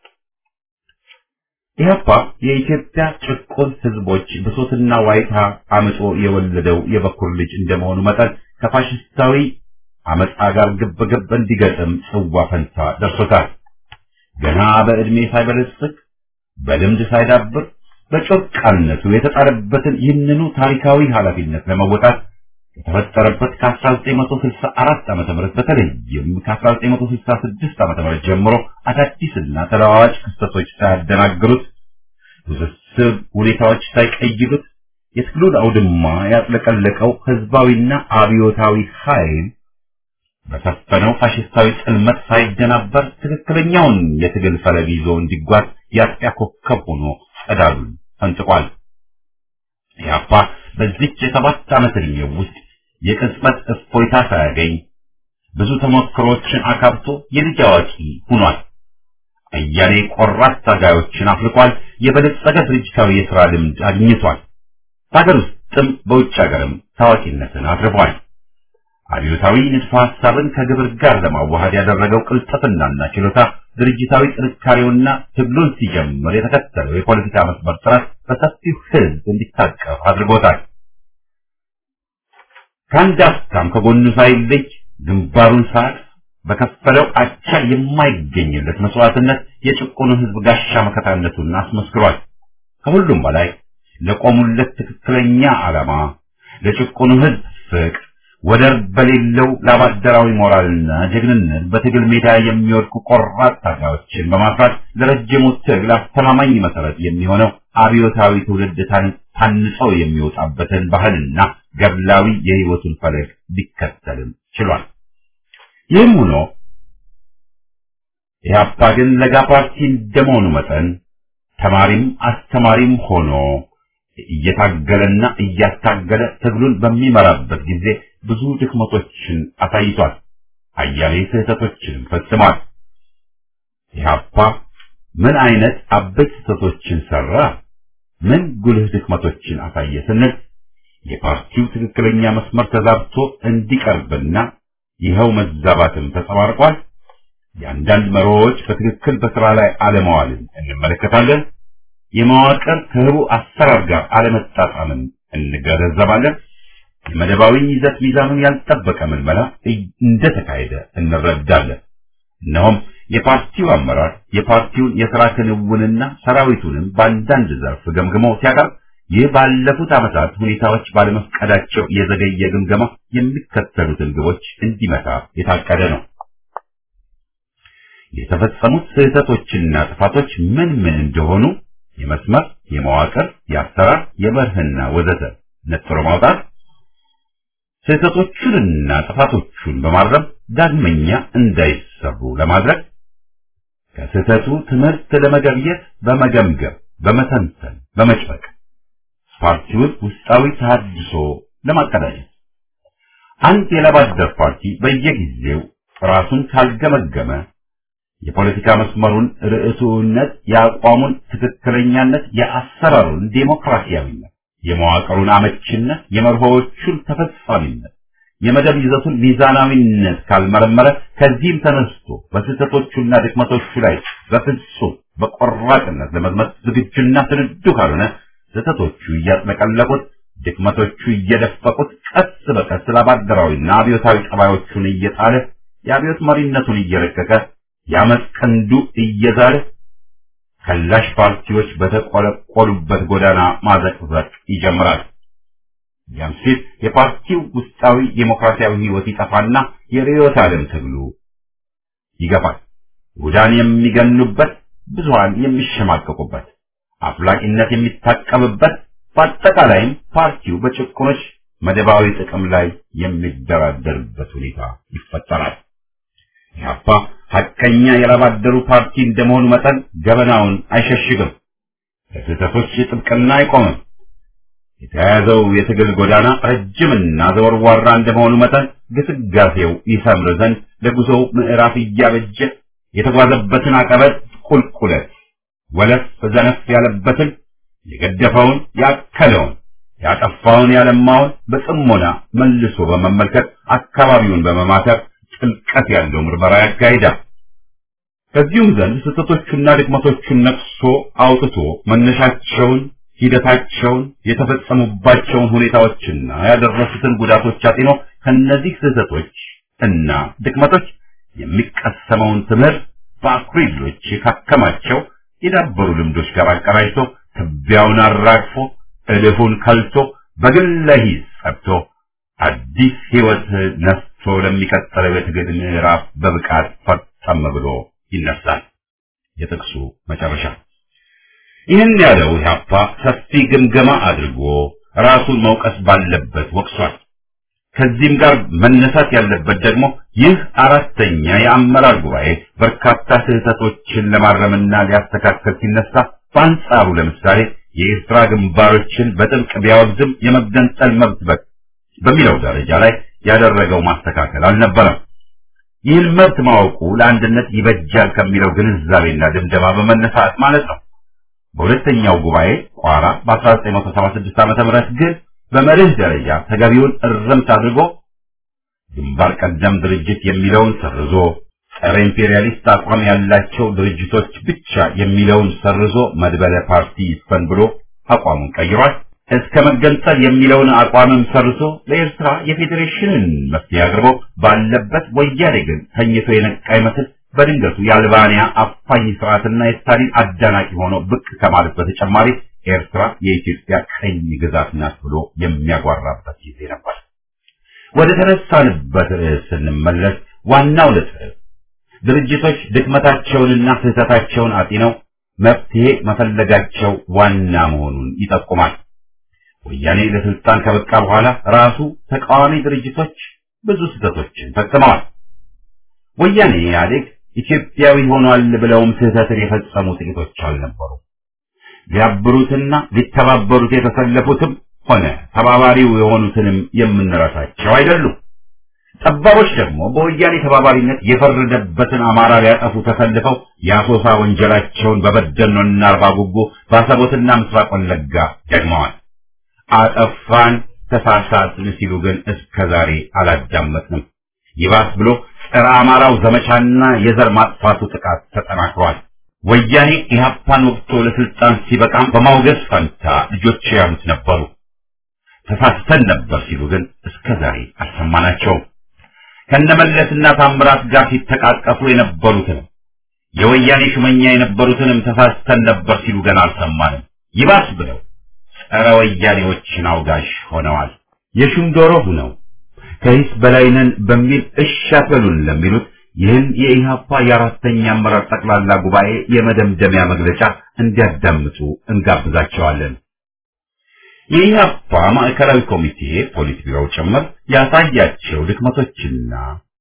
ኢህአፓ የኢትዮጵያ ጭቁን ህዝቦች ብሶትና ዋይታ አምጦ የወለደው የበኩር ልጅ እንደመሆኑ መጠን ከፋሽስታዊ አመፃ ጋር ግብግብ እንዲገጥም ጽዋ ፈንታ ደርሶታል። ገና በዕድሜ ሳይበለጽግ በልምድ ሳይዳብር በጮርቃነቱ የተጣለበትን ይህንኑ ታሪካዊ ኃላፊነት ለመወጣት ከተፈጠረበት ከ1964 ዓመተ ምህረት በተለይም ከ1966 ዓመተ ምህረት ጀምሮ አዳዲስና ተለዋዋጭ ክስተቶች ሳያደናግሩት ውስብስብ ሁኔታዎች ሳይቀይሩት የትግሉን አውድማ ያጥለቀለቀው ህዝባዊና አብዮታዊ ኃይል በሰፈነው ፋሽስታዊ ጽልመት ሳይደናበር ትክክለኛውን የትግል ፈለግ ይዞ እንዲጓዝ የአጥቢያ ኮከብ ሆኖ ጸዳሉን ፈንጥቋል። ኢህአፓ በዚች የሰባት ዓመት ዕድሜው ውስጥ የቅጽበት እፎይታ ሳያገኝ ብዙ ተሞክሮችን አካብቶ የልጅ አዋቂ ሆኗል። አያሌ ቆራጥ ታጋዮችን አፍልቋል። የበለጸገ ድርጅታዊ የሥራ ልምድ አግኝቷል። በሀገር ውስጥም በውጭ ሀገርም ታዋቂነትን አትርፏል። አብዮታዊ ንድፈ ሐሳብን ከግብር ጋር ለማዋሃድ ያደረገው ቅልጥፍናና ችሎታ ድርጅታዊ ጥንካሬውና ትግሉን ሲጀምር የተከተለው የፖለቲካ መስመር ጥረት በሰፊው ሕዝብ እንዲታቀፍ አድርጎታል። ከአንድ አፍታም ከጎኑ ሳይለይ ግንባሩን ሳያቅ በከፈለው አቻ የማይገኝለት መስዋዕትነት የጭቁኑ ሕዝብ ጋሻ መከታነቱን አስመስክሯል። ከሁሉም በላይ ለቆሙለት ትክክለኛ ዓላማ ለጭቁኑ ሕዝብ ፍቅር ወደር በሌለው ላባደራዊ ሞራልና ጀግንነት በትግል ሜዳ የሚወድቁ ቆራጥ ታጋዮችን በማፍራት ለረጅሙ ትግል አስተማማኝ መሰረት የሚሆነው አብዮታዊ ትውልድ ታንጸው የሚወጣበትን ባህልና ገድላዊ የሕይወቱን ፈለግ ሊከተልም ችሏል። ይህም ሆኖ ኢህአፓ ግን ለጋ ፓርቲ እንደመሆኑ መጠን ተማሪም አስተማሪም ሆኖ እየታገለና እያታገለ ትግሉን በሚመራበት ጊዜ ብዙ ድክመቶችን አሳይቷል። አያሌ ስህተቶችንም ፈጽሟል። ኢህአፓ ምን አይነት አበይት ስህተቶችን ሰራ? ምን ጉልህ ድክመቶችን አሳየ ስንል የፓርቲው ትክክለኛ መስመር ተዛብቶ እንዲቀርብና ይኸው መዛባትም ተጸባርቋል። የአንዳንድ መሪዎች በትክክል በስራ ላይ አለመዋልን እንመለከታለን። የመዋቅር ከህቡ አሰራር ጋር አለመጣጣምን እንገነዘባለን። መደባዊ ይዘት ሚዛኑን ያልጠበቀ ምልመላ እንደተካሄደ እንረዳለን። እነሆም የፓርቲው አመራር የፓርቲውን የሥራ ክንውንና ሰራዊቱንም በአንዳንድ ዘርፍ ገምግሞ ሲያቀርብ ይህ ባለፉት ዓመታት ሁኔታዎች ባለመፍቀዳቸው የዘገየ ግምገማ የሚከተሉትን ግቦች እንዲመታ የታቀደ ነው። የተፈጸሙት ስህተቶችና ጥፋቶች ምን ምን እንደሆኑ የመስመር፣ የመዋቅር፣ የአሰራር፣ የመርህና ወዘተ ነጥሮ ማውጣት፣ ስህተቶቹንና ጥፋቶቹን በማረም ዳግመኛ እንዳይሰሩ ለማድረግ ከስህተቱ ትምህርት ለመገብየት በመገምገም በመተንተን በመጭበቅ ፓርቲውን ውስጣዊ ተሃድሶ ለማቀዳጀት አንድ የለባደር ፓርቲ በየጊዜው ራሱን ካልገመገመ የፖለቲካ መስመሩን ርዕቱነት፣ የአቋሙን ትክክለኛነት፣ የአሰራሩን ዴሞክራሲያዊነት፣ የመዋቅሩን አመችነት፣ የመርሆዎቹን ተፈጻሚነት፣ የመደብ ይዘቱን ሚዛናዊነት ካልመረመረ ከዚህም ተነስቶ በስህተቶቹና ድክመቶቹ ላይ በፍጹም በቆራጥነት ለመዝመት ዝግጁና ስንዱ ካልሆነ ስህተቶቹ እያጥለቀለቁት ድክመቶቹ እየደፈቁት ቀስ በቀስ ላባደራዊና አብዮታዊ ጠባዮቹን እየጣለ የአብዮት መሪነቱን እየረቀቀ የአመፅ ቀንዱ እየዛለ ከላሽ ፓርቲዎች በተቆለቆሉበት ጎዳና ማዘቅዘቅ ይጀምራል። ያም ሲል የፓርቲው ውስጣዊ ዴሞክራሲያዊ ሕይወት ይጠፋና የርዕዮተ ዓለም ትግሉ ይገፋል። ውዳን የሚገኑበት፣ ብዙሃን የሚሸማቀቁበት፣ አፍላቂነት የሚታቀብበት፣ በአጠቃላይም ፓርቲው በጭቁኖች መደባዊ ጥቅም ላይ የሚደራደርበት ሁኔታ ይፈጠራል። ኢህአፓ ሐቀኛ የላባደሩ ፓርቲ እንደመሆኑ መጠን ገበናውን አይሸሽግም። ለስህተቶች ጥብቅና አይቆምም። የተያያዘው የትግል ጎዳና ረጅምና ዘወርዋራ እንደመሆኑ መጠን ግስጋሴው ይሰምር ዘንድ ለጉዞው ምዕራፍ እያበጀ የተጓዘበትን አቀበት ቁልቁለት ወለፍ ዘነፍ ያለበትን የገደፈውን ያከለውን ያጠፋውን ያለማውን በጽሞና መልሶ በመመልከት አካባቢውን በመማተር ጥልቀት ያለው ምርመራ ያካሂዳል። ከዚሁም ዘንድ ስህተቶቹና ድክመቶቹን ነቅሶ አውጥቶ መነሻቸውን፣ ሂደታቸውን፣ የተፈጸሙባቸውን ሁኔታዎችና ያደረሱትን ጉዳቶች አጢኖ ከነዚህ ስህተቶች እና ድክመቶች የሚቀሰመውን ትምህርት በአኩሪ ድሎች ካከማቸው የዳበሩ ልምዶች ጋር አቀራጅቶ ትቢያውን አራግፎ እልፉን ከልቶ በግለ ሂስ ጸብቶ አዲስ ሕይወት ነስቶ ለሚቀጥለው የትግል ምዕራፍ በብቃት ፈጠም ብሎ ይነሳል። የጥቅሱ መጨረሻ። ይህን ያለው ኢህአፓ ሰፊ ግምገማ አድርጎ ራሱን መውቀስ ባለበት ወቅሷል። ከዚህም ጋር መነሳት ያለበት ደግሞ ይህ አራተኛ የአመራር ጉባኤ በርካታ ስህተቶችን ለማረምና ሊያስተካከል ሲነሳ በአንጻሩ ለምሳሌ የኤርትራ ግንባሮችን በጥብቅ ቢያወግዝም የመገንጠል መብት በ- በሚለው ደረጃ ላይ ያደረገው ማስተካከል አልነበረም። ይህን መብት ማወቁ ለአንድነት ይበጃል ከሚለው ግንዛቤና ድምደማ በመነሳት ማለት ነው። በሁለተኛው ጉባኤ ቋራ በ1976 ዓ.ም ግን በመርህ ደረጃ ተገቢውን እርምት አድርጎ ግንባር ቀደም ድርጅት የሚለውን ሰርዞ ጸረ ኢምፔሪያሊስት አቋም ያላቸው ድርጅቶች ብቻ የሚለውን ሰርዞ መድበለ ፓርቲ ይስፈን ብሎ አቋሙን ቀይሯል። እስከ መገንጠል የሚለውን አቋምም ሰርዞ ለኤርትራ የፌዴሬሽንን መፍትሄ አቅርቦ ባለበት ወያኔ ግን ተኝቶ የነቃ ይመስል በድንገቱ የአልባንያ አፋኝ ስርዓትና የስታሊን አዳናቂ ሆኖ ብቅ ከማለት በተጨማሪ ኤርትራ የኢትዮጵያ ቀኝ ግዛት ናት ብሎ የሚያጓራበት ጊዜ ነበር። ወደ ተነሳንበት ርዕስ ስንመለስ ዋናው ነጥብ ድርጅቶች ድክመታቸውንና ስህተታቸውን አጢነው መፍትሄ መፈለጋቸው ዋና መሆኑን ይጠቁማል። ወያኔ ለስልጣን ከበቃ በኋላ ራሱ ተቃዋሚ ድርጅቶች ብዙ ስህተቶችን ፈጽመዋል። ወያኔ ኢህአዴግ ኢትዮጵያዊ ሆኗል ብለውም ስህተትን የፈጸሙ ጥቂቶች አልነበሩ። ሊያብሩትና ሊተባበሩት የተሰለፉትም ሆነ ተባባሪው የሆኑትንም የምንረሳቸው አይደሉም። ጠባቦች ደግሞ በወያኔ ተባባሪነት የፈረደበትን አማራ ሊያጠፉ ተሰልፈው የአሶሳ ወንጀላቸውን በበደኖና አርባ ጉጉ ባሰቦትና ምስራቅ ወለጋ ደግመዋል። አጠፋን ተሳሳትን ሲሉ ግን እስከ ዛሬ አላዳመጥንም። ይባስ ብሎ ጸረ አማራው ዘመቻና የዘር ማጥፋቱ ጥቃት ተጠናክሯል። ወያኔ ኢህአፓን ወቅቶ ለስልጣን ሲበቃም በማውገዝ ፈንታ ልጆች ያሉት ነበሩ። ተሳስተን ነበር ሲሉ ግን እስከ ዛሬ አልሰማናቸውም። ከነመለስና ታምራት ጋር ሲተቃቀፉ የነበሩትንም የወያኔ ሹመኛ የነበሩትንም ተሳስተን ነበር ሲሉ ገና አልሰማንም። ይባስ ብለው ጸረ ወያኔዎችን አውጋሽ ሆነዋል። የሹም ዶሮ ሁነው ከሂስ በላይነን በሚል እሺ አትበሉን ለሚሉት ይህን የኢህአፓ የአራተኛ አመራር ጠቅላላ ጉባኤ የመደምደሚያ መግለጫ እንዲያዳምጡ እንጋብዛቸዋለን። የኢህአፓ ማዕከላዊ ኮሚቴ ፖሊት ቢሮው ጭምር ያሳያቸው ድክመቶችና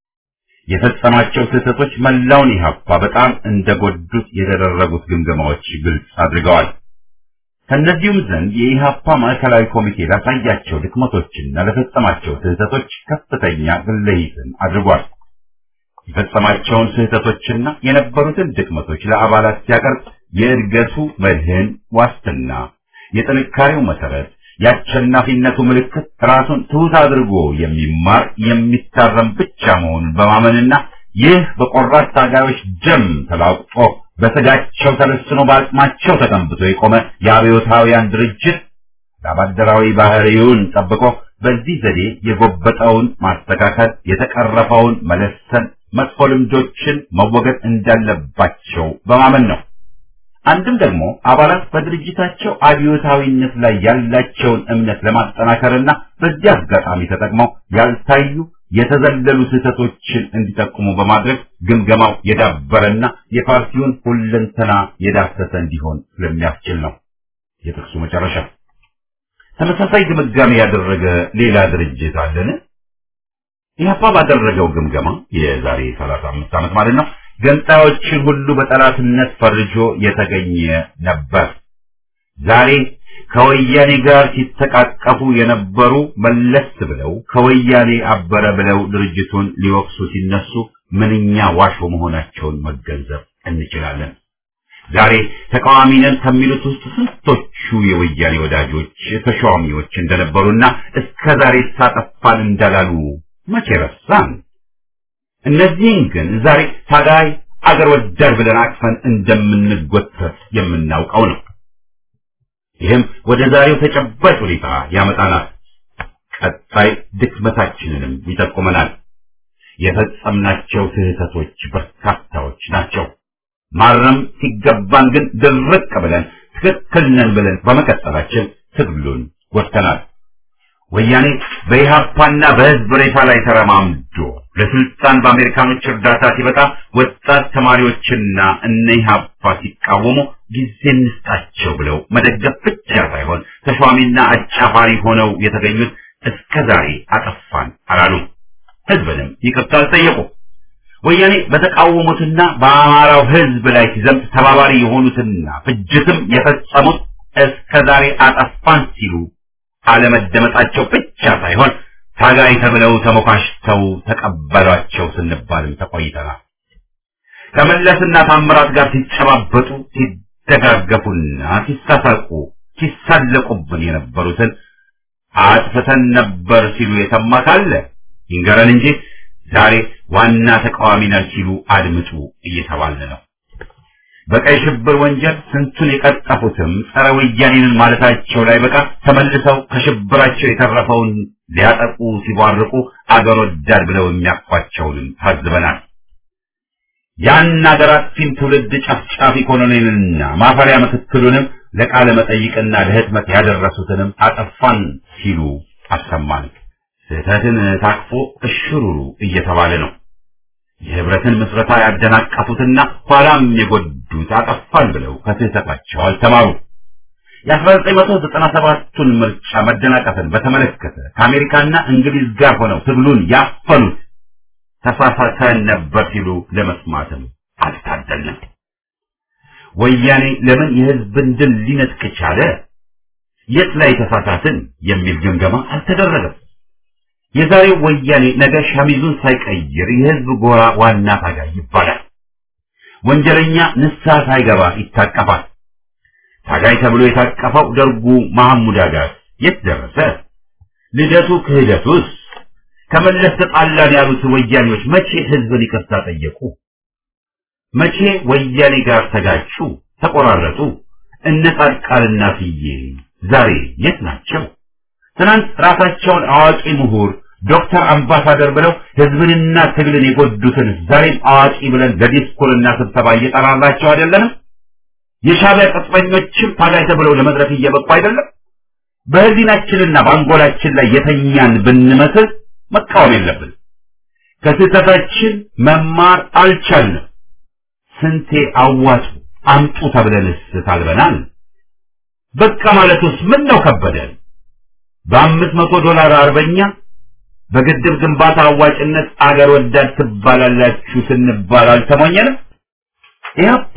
የፈጸማቸው ስህተቶች መላውን ኢህአፓ በጣም እንደጎዱት የተደረጉት ግምገማዎች ግልጽ አድርገዋል። ከእነዚሁም ዘንድ የኢህአፓ ማዕከላዊ ኮሚቴ ላሳያቸው ድክመቶችና ለፈጸማቸው ስህተቶች ከፍተኛ ግለይትን አድርጓል። የፈጸማቸውን ስህተቶችና የነበሩትን ድክመቶች ለአባላት ሲያቀርብ የእድገቱ መድህን ዋስትና፣ የጥንካሬው መሰረት፣ የአሸናፊነቱ ምልክት ራሱን ትሑት አድርጎ የሚማር የሚታረም ብቻ መሆኑን በማመንና ይህ በቆራጥ ታጋዮች ደም ተላቅጦ በስጋቸው ተለስኖ በአቅማቸው ተቀንብቶ የቆመ የአብዮታውያን ድርጅት ለአባደራዊ ባህሪውን ጠብቆ በዚህ ዘዴ የጎበጠውን ማስተካከል፣ የተቀረፈውን መለሰን፣ መጥፎ ልምዶችን መወገድ እንዳለባቸው በማመን ነው። አንድም ደግሞ አባላት በድርጅታቸው አብዮታዊነት ላይ ያላቸውን እምነት ለማጠናከርና በዚህ አጋጣሚ ተጠቅመው ያልታዩ የተዘለሉ ስህተቶችን እንዲጠቁሙ በማድረግ ግምገማው የዳበረና የፓርቲውን ሁለንተና የዳሰሰ እንዲሆን ስለሚያስችል ነው። የጥቅሱ መጨረሻ ተመሳሳይ ግምጋሜ ያደረገ ሌላ ድርጅት አለን? ኢህአፓ ባደረገው ግምገማ የዛሬ 35 ዓመት ማለት ነው ገንጣዮችን ሁሉ በጠላትነት ፈርጆ የተገኘ ነበር። ዛሬ ከወያኔ ጋር ሲተቃቀፉ የነበሩ መለስ ብለው ከወያኔ አበረ ብለው ድርጅቱን ሊወቅሱ ሲነሱ ምንኛ ዋሾ መሆናቸውን መገንዘብ እንችላለን። ዛሬ ተቃዋሚ ነን ከሚሉት ውስጥ ስንቶቹ የወያኔ ወዳጆች ተሿሚዎች እንደነበሩና እስከ ዛሬ ሳጠፋን እንዳላሉ መቼ ረሳን? እነዚህን ግን ዛሬ ታጋይ አገር ወዳድ ብለን አቅፈን እንደምንጎተት የምናውቀው ነው። ይህም ወደ ዛሬው ተጨባጭ ሁኔታ ያመጣናል። ቀጣይ ድክመታችንንም ይጠቁመናል። የፈጸምናቸው ስህተቶች በርካታዎች ናቸው። ማረም ሲገባን ግን ድርቅ ብለን ትክክል ነን ብለን በመቀጠላችን ትግሉን ጎድተናል። ወያኔ በኢህአፓና በህዝብ ሬሳ ላይ ተረማምዶ ለስልጣን በአሜሪካኖች እርዳታ ሲበቃ ወጣት ተማሪዎችና እነ ኢህአፓ ሲቃወሙ ጊዜ እንስጣቸው ብለው መደገፍ ብቻ ሳይሆን ተሿሚና አጫፋሪ ሆነው የተገኙት እስከ ዛሬ አጠፋን አላሉም። ህዝብንም ይቅርታ አልጠየቁ። ወያኔ በተቃወሙትና በአማራው ህዝብ ላይ ሲዘምት ተባባሪ የሆኑትና ፍጅትም የፈጸሙት እስከ ዛሬ አጠፋን ሲሉ አለመደመጣቸው ብቻ ሳይሆን ታጋይ ተብለው ተሞካሽተው ተቀበሏቸው ስንባልም ተቆይተናል። ከመለስና ታምራት ጋር ሲጨባበጡ ሲደጋገፉና ሲሳሳቁ ሲሳለቁብን የነበሩትን አጥፍተን ነበር ሲሉ የሰማ ካለ ይንገረን እንጂ ዛሬ ዋና ተቃዋሚ ነን ሲሉ አድምጡ እየተባለ ነው። በቀይ ሽብር ወንጀል ስንቱን የቀጠፉትም ጸረ ወያኔንን ማለታቸው ላይ በቃ ተመልሰው ከሽብራቸው የተረፈውን ሊያጠቁ ሲቧርቁ አገር ወዳድ ብለው የሚያኳቸውንም ታዝበናል። ያን አገር አጥፊን ትውልድ ጨፍጫፊ ኮሎኔልንና ማፈሪያ ምክትሉንም ለቃለ መጠይቅና ለህትመት ያደረሱትንም አጠፋን ሲሉ አሰማን። ስህተትን ታቅፎ እሽሩሩ እየተባለ ነው። የህብረትን ምስረታ ያደናቀፉትና ኋላም የጎዱት አጠፋን ብለው ከስህተታቸው አልተማሩ። የ1997ቱን ምርጫ መደናቀፍን በተመለከተ ከአሜሪካና እንግሊዝ ጋር ሆነው ትግሉን ያፈኑት ተሳሳተን ነበር ሲሉ ለመስማትም አልታደልንም። ወያኔ ለምን የህዝብን ድል ሊነጥቅ ቻለ? የት ላይ ተሳሳትን የሚል ግምገማ አልተደረገም። የዛሬው ወያኔ ነገ ሸሚዙን ሳይቀይር የህዝብ ጎራ ዋና ታጋይ ይባላል። ወንጀለኛ ንስሐ ሳይገባ ይታቀፋል። ታጋይ ተብሎ የታቀፈው ደርጉ መሐሙድ አጋር የት ደረሰ? ልደቱ ክህደቱስ? ከመለስ ተጣላን ያሉት ወያኔዎች መቼ ህዝብን ይቅርታ ጠየቁ? መቼ ወያኔ ጋር ተጋጩ፣ ተቆራረጡ? እነ ጻድቃንና ፍዬ ዛሬ የት ናቸው? ትናንት ራሳቸውን አዋቂ ምሁር ዶክተር አምባሳደር ብለው ህዝብንና ትግልን የጎዱትን ዛሬም አዋቂ ብለን ለዲስኩርና ስብሰባ እየጠራራቸው አይደለንም? የሻዕቢያ ቅጥፈኞችም ታጋይ ተብለው ለመድረክ እየበቁ አይደለም? በህሊናችንና በአንጎላችን ላይ የተኛን ብንመስል መቃወም የለብን። ከስህተታችን መማር አልቻልንም። ስንቴ አዋጡ አምጡ ተብለንስ ታልበናል። በቃ ማለቱስ ምን ነው ከበደን? በአምስት መቶ ዶላር አርበኛ በግድብ ግንባታ አዋጭነት አገር ወዳድ ትባላላችሁ ስንባል አልተሞኘንም። ኢህአፓ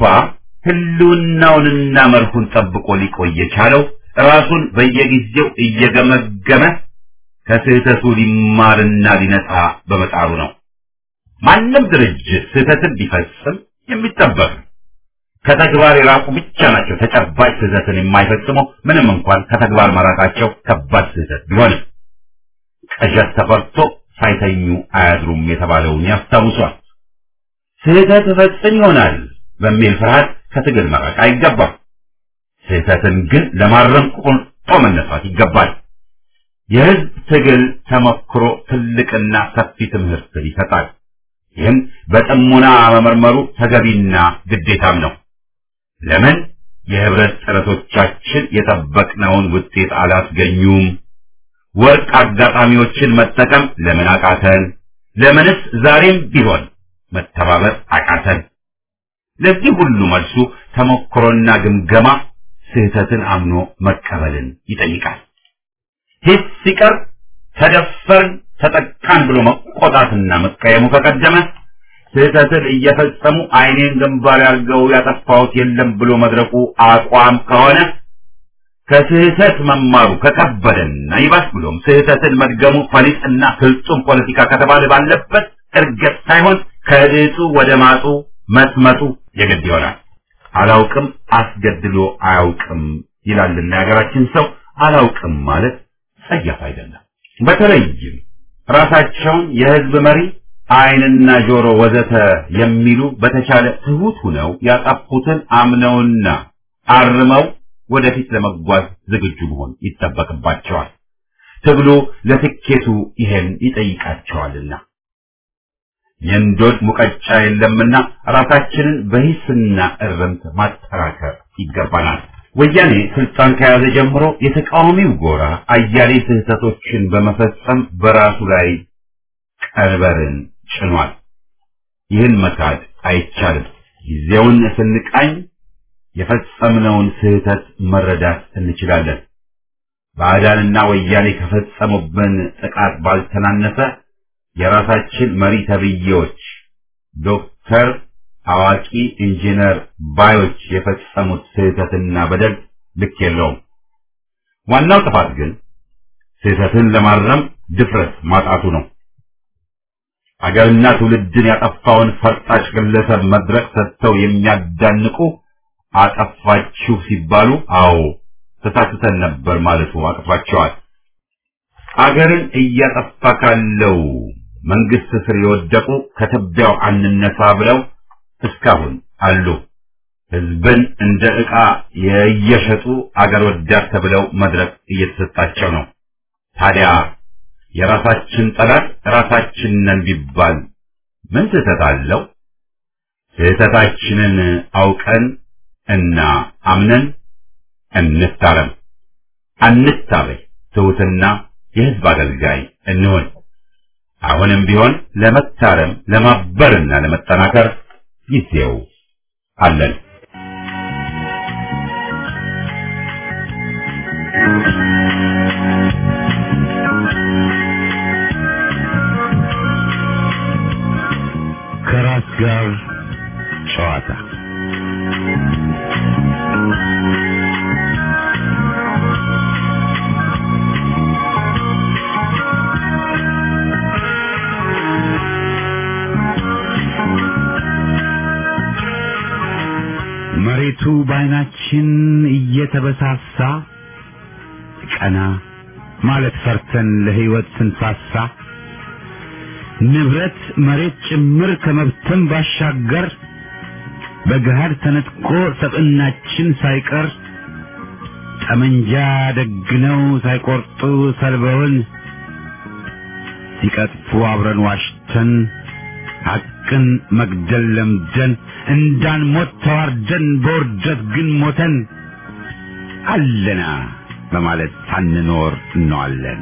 ህልውናውንና መርሁን ጠብቆ ሊቆይ የቻለው ራሱን በየጊዜው እየገመገመ ከስህተቱ ሊማርና ሊነጻ በመጣሩ ነው። ማንም ድርጅት ስህተትን ቢፈጽም የሚጠበቅ ነው። ከተግባር የራቁ ብቻ ናቸው ተጨባጭ ስህተትን የማይፈጽመው ምንም እንኳን ከተግባር መራቃቸው ከባድ ስህተት ቢሆንም። ቅዠት ተፈርቶ ሳይተኙ አያድሩም የተባለውን ያስታውሷል። ስህተት እፈጽም ይሆናል በሚል ፍርሃት ከትግል መራቅ አይገባም። ስህተትን ግን ለማረም ቆርጦ መነሳት ይገባል። የህዝብ ትግል ተሞክሮ ትልቅና ሰፊ ትምህርትን ይሰጣል። ይህም በጥሞና መመርመሩ ተገቢና ግዴታም ነው። ለምን የህብረት ጥረቶቻችን የጠበቅነውን ውጤት አላስገኙም? ወርቅ አጋጣሚዎችን መጠቀም ለምን አቃተን? ለምንስ ዛሬም ቢሆን መተባበር አቃተን? ለዚህ ሁሉ መልሱ ተሞክሮና ግምገማ ስህተትን አምኖ መቀበልን ይጠይቃል። ሂስ ሲቀር ተደፈርን ተጠቃን ብሎ መቆጣትና መቀየሙ ከቀደመ ስህተትን እየፈጸሙ አይኔን ግንባር ያርገው ያጠፋሁት የለም ብሎ መድረቁ አቋም ከሆነ ከስህተት መማሩ ከከበደና ይባስ ብሎም ስህተትን መድገሙ ፈሊጥና ፍጹም ፖለቲካ ከተባለ ባለበት እርገጥ ሳይሆን ከድጡ ወደ ማጡ መስመጡ የግድ ይሆናል። አላውቅም አስገድሎ አያውቅም ይላልና የሀገራችን ሰው አላውቅም ማለት ጸያፍ አይደለም። በተለይም ራሳቸውን የህዝብ መሪ አይንና ጆሮ ወዘተ የሚሉ በተቻለ ትሁት ሁነው ያጠፉትን አምነውና አርመው ወደፊት ለመጓዝ ዝግጁ መሆን ይጠበቅባቸዋል። ትግሉ ለስኬቱ ይሄን ይጠይቃቸዋልና የእንዶድ ሙቀጫ የለምና ራሳችንን በሂስና እርምት ማጠራከር ይገባናል። ወያኔ ስልጣን ከያዘ ጀምሮ የተቃዋሚው ጎራ አያሌ ስህተቶችን በመፈጸም በራሱ ላይ ቀንበርን ጭኗል። ይህን መካድ አይቻልም። ጊዜውን ስንቃኝ የፈጸምነውን ስህተት መረዳት እንችላለን። ባዕዳንና ወያኔ ከፈጸሙብን ጥቃት ባልተናነሰ የራሳችን መሪ ተብዬዎች ዶክተር፣ አዋቂ፣ ኢንጂነር ባዮች የፈጸሙት ስህተትና በደል ልክ የለውም። ዋናው ጥፋት ግን ስህተትን ለማረም ድፍረት ማጣቱ ነው። አገርና ትውልድን ያጠፋውን ፈርጣጭ ግለሰብ መድረክ ሰጥተው የሚያዳንቁ አጠፋችሁ ሲባሉ አዎ ተሳስተን ነበር ማለቱ አቅቷቸዋል። አገርን እያጠፋ ካለው መንግስት ስር የወደቁ ከትቢያው አንነሳ ብለው እስካሁን አሉ። ህዝብን እንደ ዕቃ የየሸጡ አገር ወዳድ ተብለው መድረክ እየተሰጣቸው ነው። ታዲያ የራሳችን ጠላት ራሳችን ነን ቢባል ምን ስህተት አለው? ስህተታችንን አውቀን እና አምነን እንታረም፣ አንታበይ፣ ትሑትና የህዝብ አገልጋይ እንሆን። አሁንም ቢሆን ለመታረም ለማበርና ለመጠናከር ጊዜው አለን። ከራስ ጋር ጨዋታ መሬቱ በዓይናችን እየተበሳሳ ቀና ማለት ፈርተን ለሕይወት ስንሳሳ ንብረት መሬት ጭምር ከመብተን ባሻገር በገሃድ ተነጥቆ ሰብዕናችን ሳይቀር ጠመንጃ ደግነው ሳይቆርጡ ሰልበውን ሲቀጥፉ አብረን ዋሽተን ሐቅን መግደል ለምደን እንዳንሞት ተዋርደን በውርደት ግን ሞተን አለና በማለት ሳንኖር እንዋለን።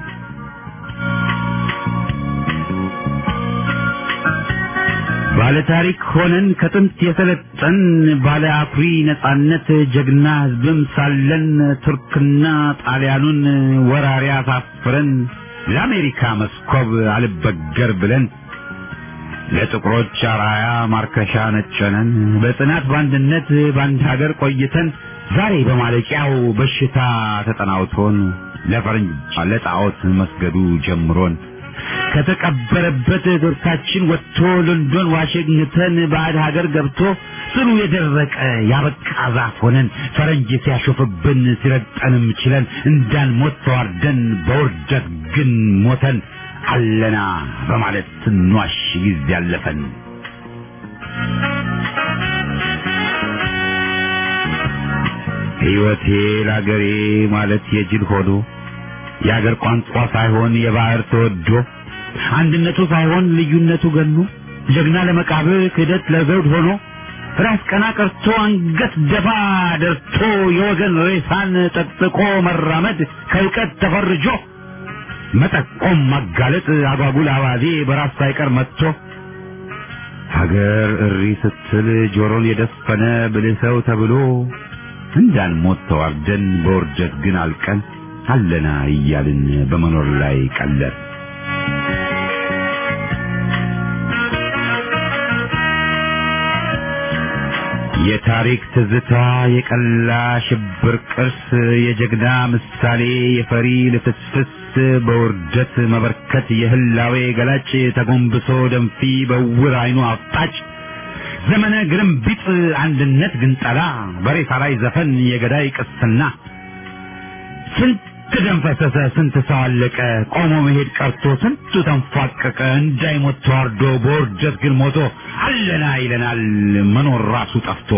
ባለ ታሪክ ሆነን ከጥንት የሰለጠን ባለ አኩሪ ነጻነት ጀግና ሕዝብም ሳለን ቱርክና ጣሊያኑን ወራሪ አሳፍረን ለአሜሪካ መስኮብ አልበገር ብለን ለጥቁሮች አራያ ማርከሻ ነጨነን በጽናት በአንድነት በአንድ ሀገር ቆይተን ዛሬ በማለቂያው በሽታ ተጠናውቶን ለፈረንጅ ለጣዖት መስገዱ ጀምሮን ከተቀበረበት ዶርታችን ወጥቶ ሎንዶን ዋሽንግተን ባዕድ ሀገር ገብቶ ስሩ የደረቀ ያበቃ ዛፍ ሆነን ፈረንጅ ሲያሾፍብን ሲረግጠንም ችለን እንዳንሞት ተዋርደን በውርደት ግን ሞተን አለና በማለት ስንዋሽ ጊዜ ያለፈን ሕይወቴ ለአገሬ ማለት የጅል ሆኖ የአገር ቋንቋ ሳይሆን የባህር ተወዶ አንድነቱ ሳይሆን ልዩነቱ ገኖ ጀግና ለመቃብር ክህደት ለዘውድ ሆኖ ራስ ቀና ቀርቶ አንገት ደፋ ደርቶ የወገን ሬሳን ጠጥቆ መራመድ ከእውቀት ተፈርጆ መጠቆም ማጋለጥ አጓጉል አባዜ በራስ ሳይቀር መጥቶ ሀገር እሪ ስትል ጆሮን የደፈነ ብልህ ሰው ተብሎ እንዳንሞት ተዋርደን በውርደት ግን አልቀን አለና እያልን በመኖር ላይ ቀለር የታሪክ ትዝታ የቀላ ሽብር ቅርስ የጀግና ምሳሌ የፈሪ ልፍስፍስ በውርደት መበርከት የህላዌ ገላጭ ተጎንብሶ ደንፊ በውር አይኑ አፍጣጭ ዘመነ ግርምቢጥ አንድነት ግንጠላ በሬሳ ላይ ዘፈን የገዳይ ቅስና ስንት ደም ፈሰሰ፣ ስንት ሰው አለቀ፣ ቆሞ መሄድ ቀርቶ ስንቱ ተንፏቀቀ፣ እንዳይሞት ተዋርዶ በውርደት ግን ሞቶ አለና ይለናል መኖር ራሱ ጠፍቶ።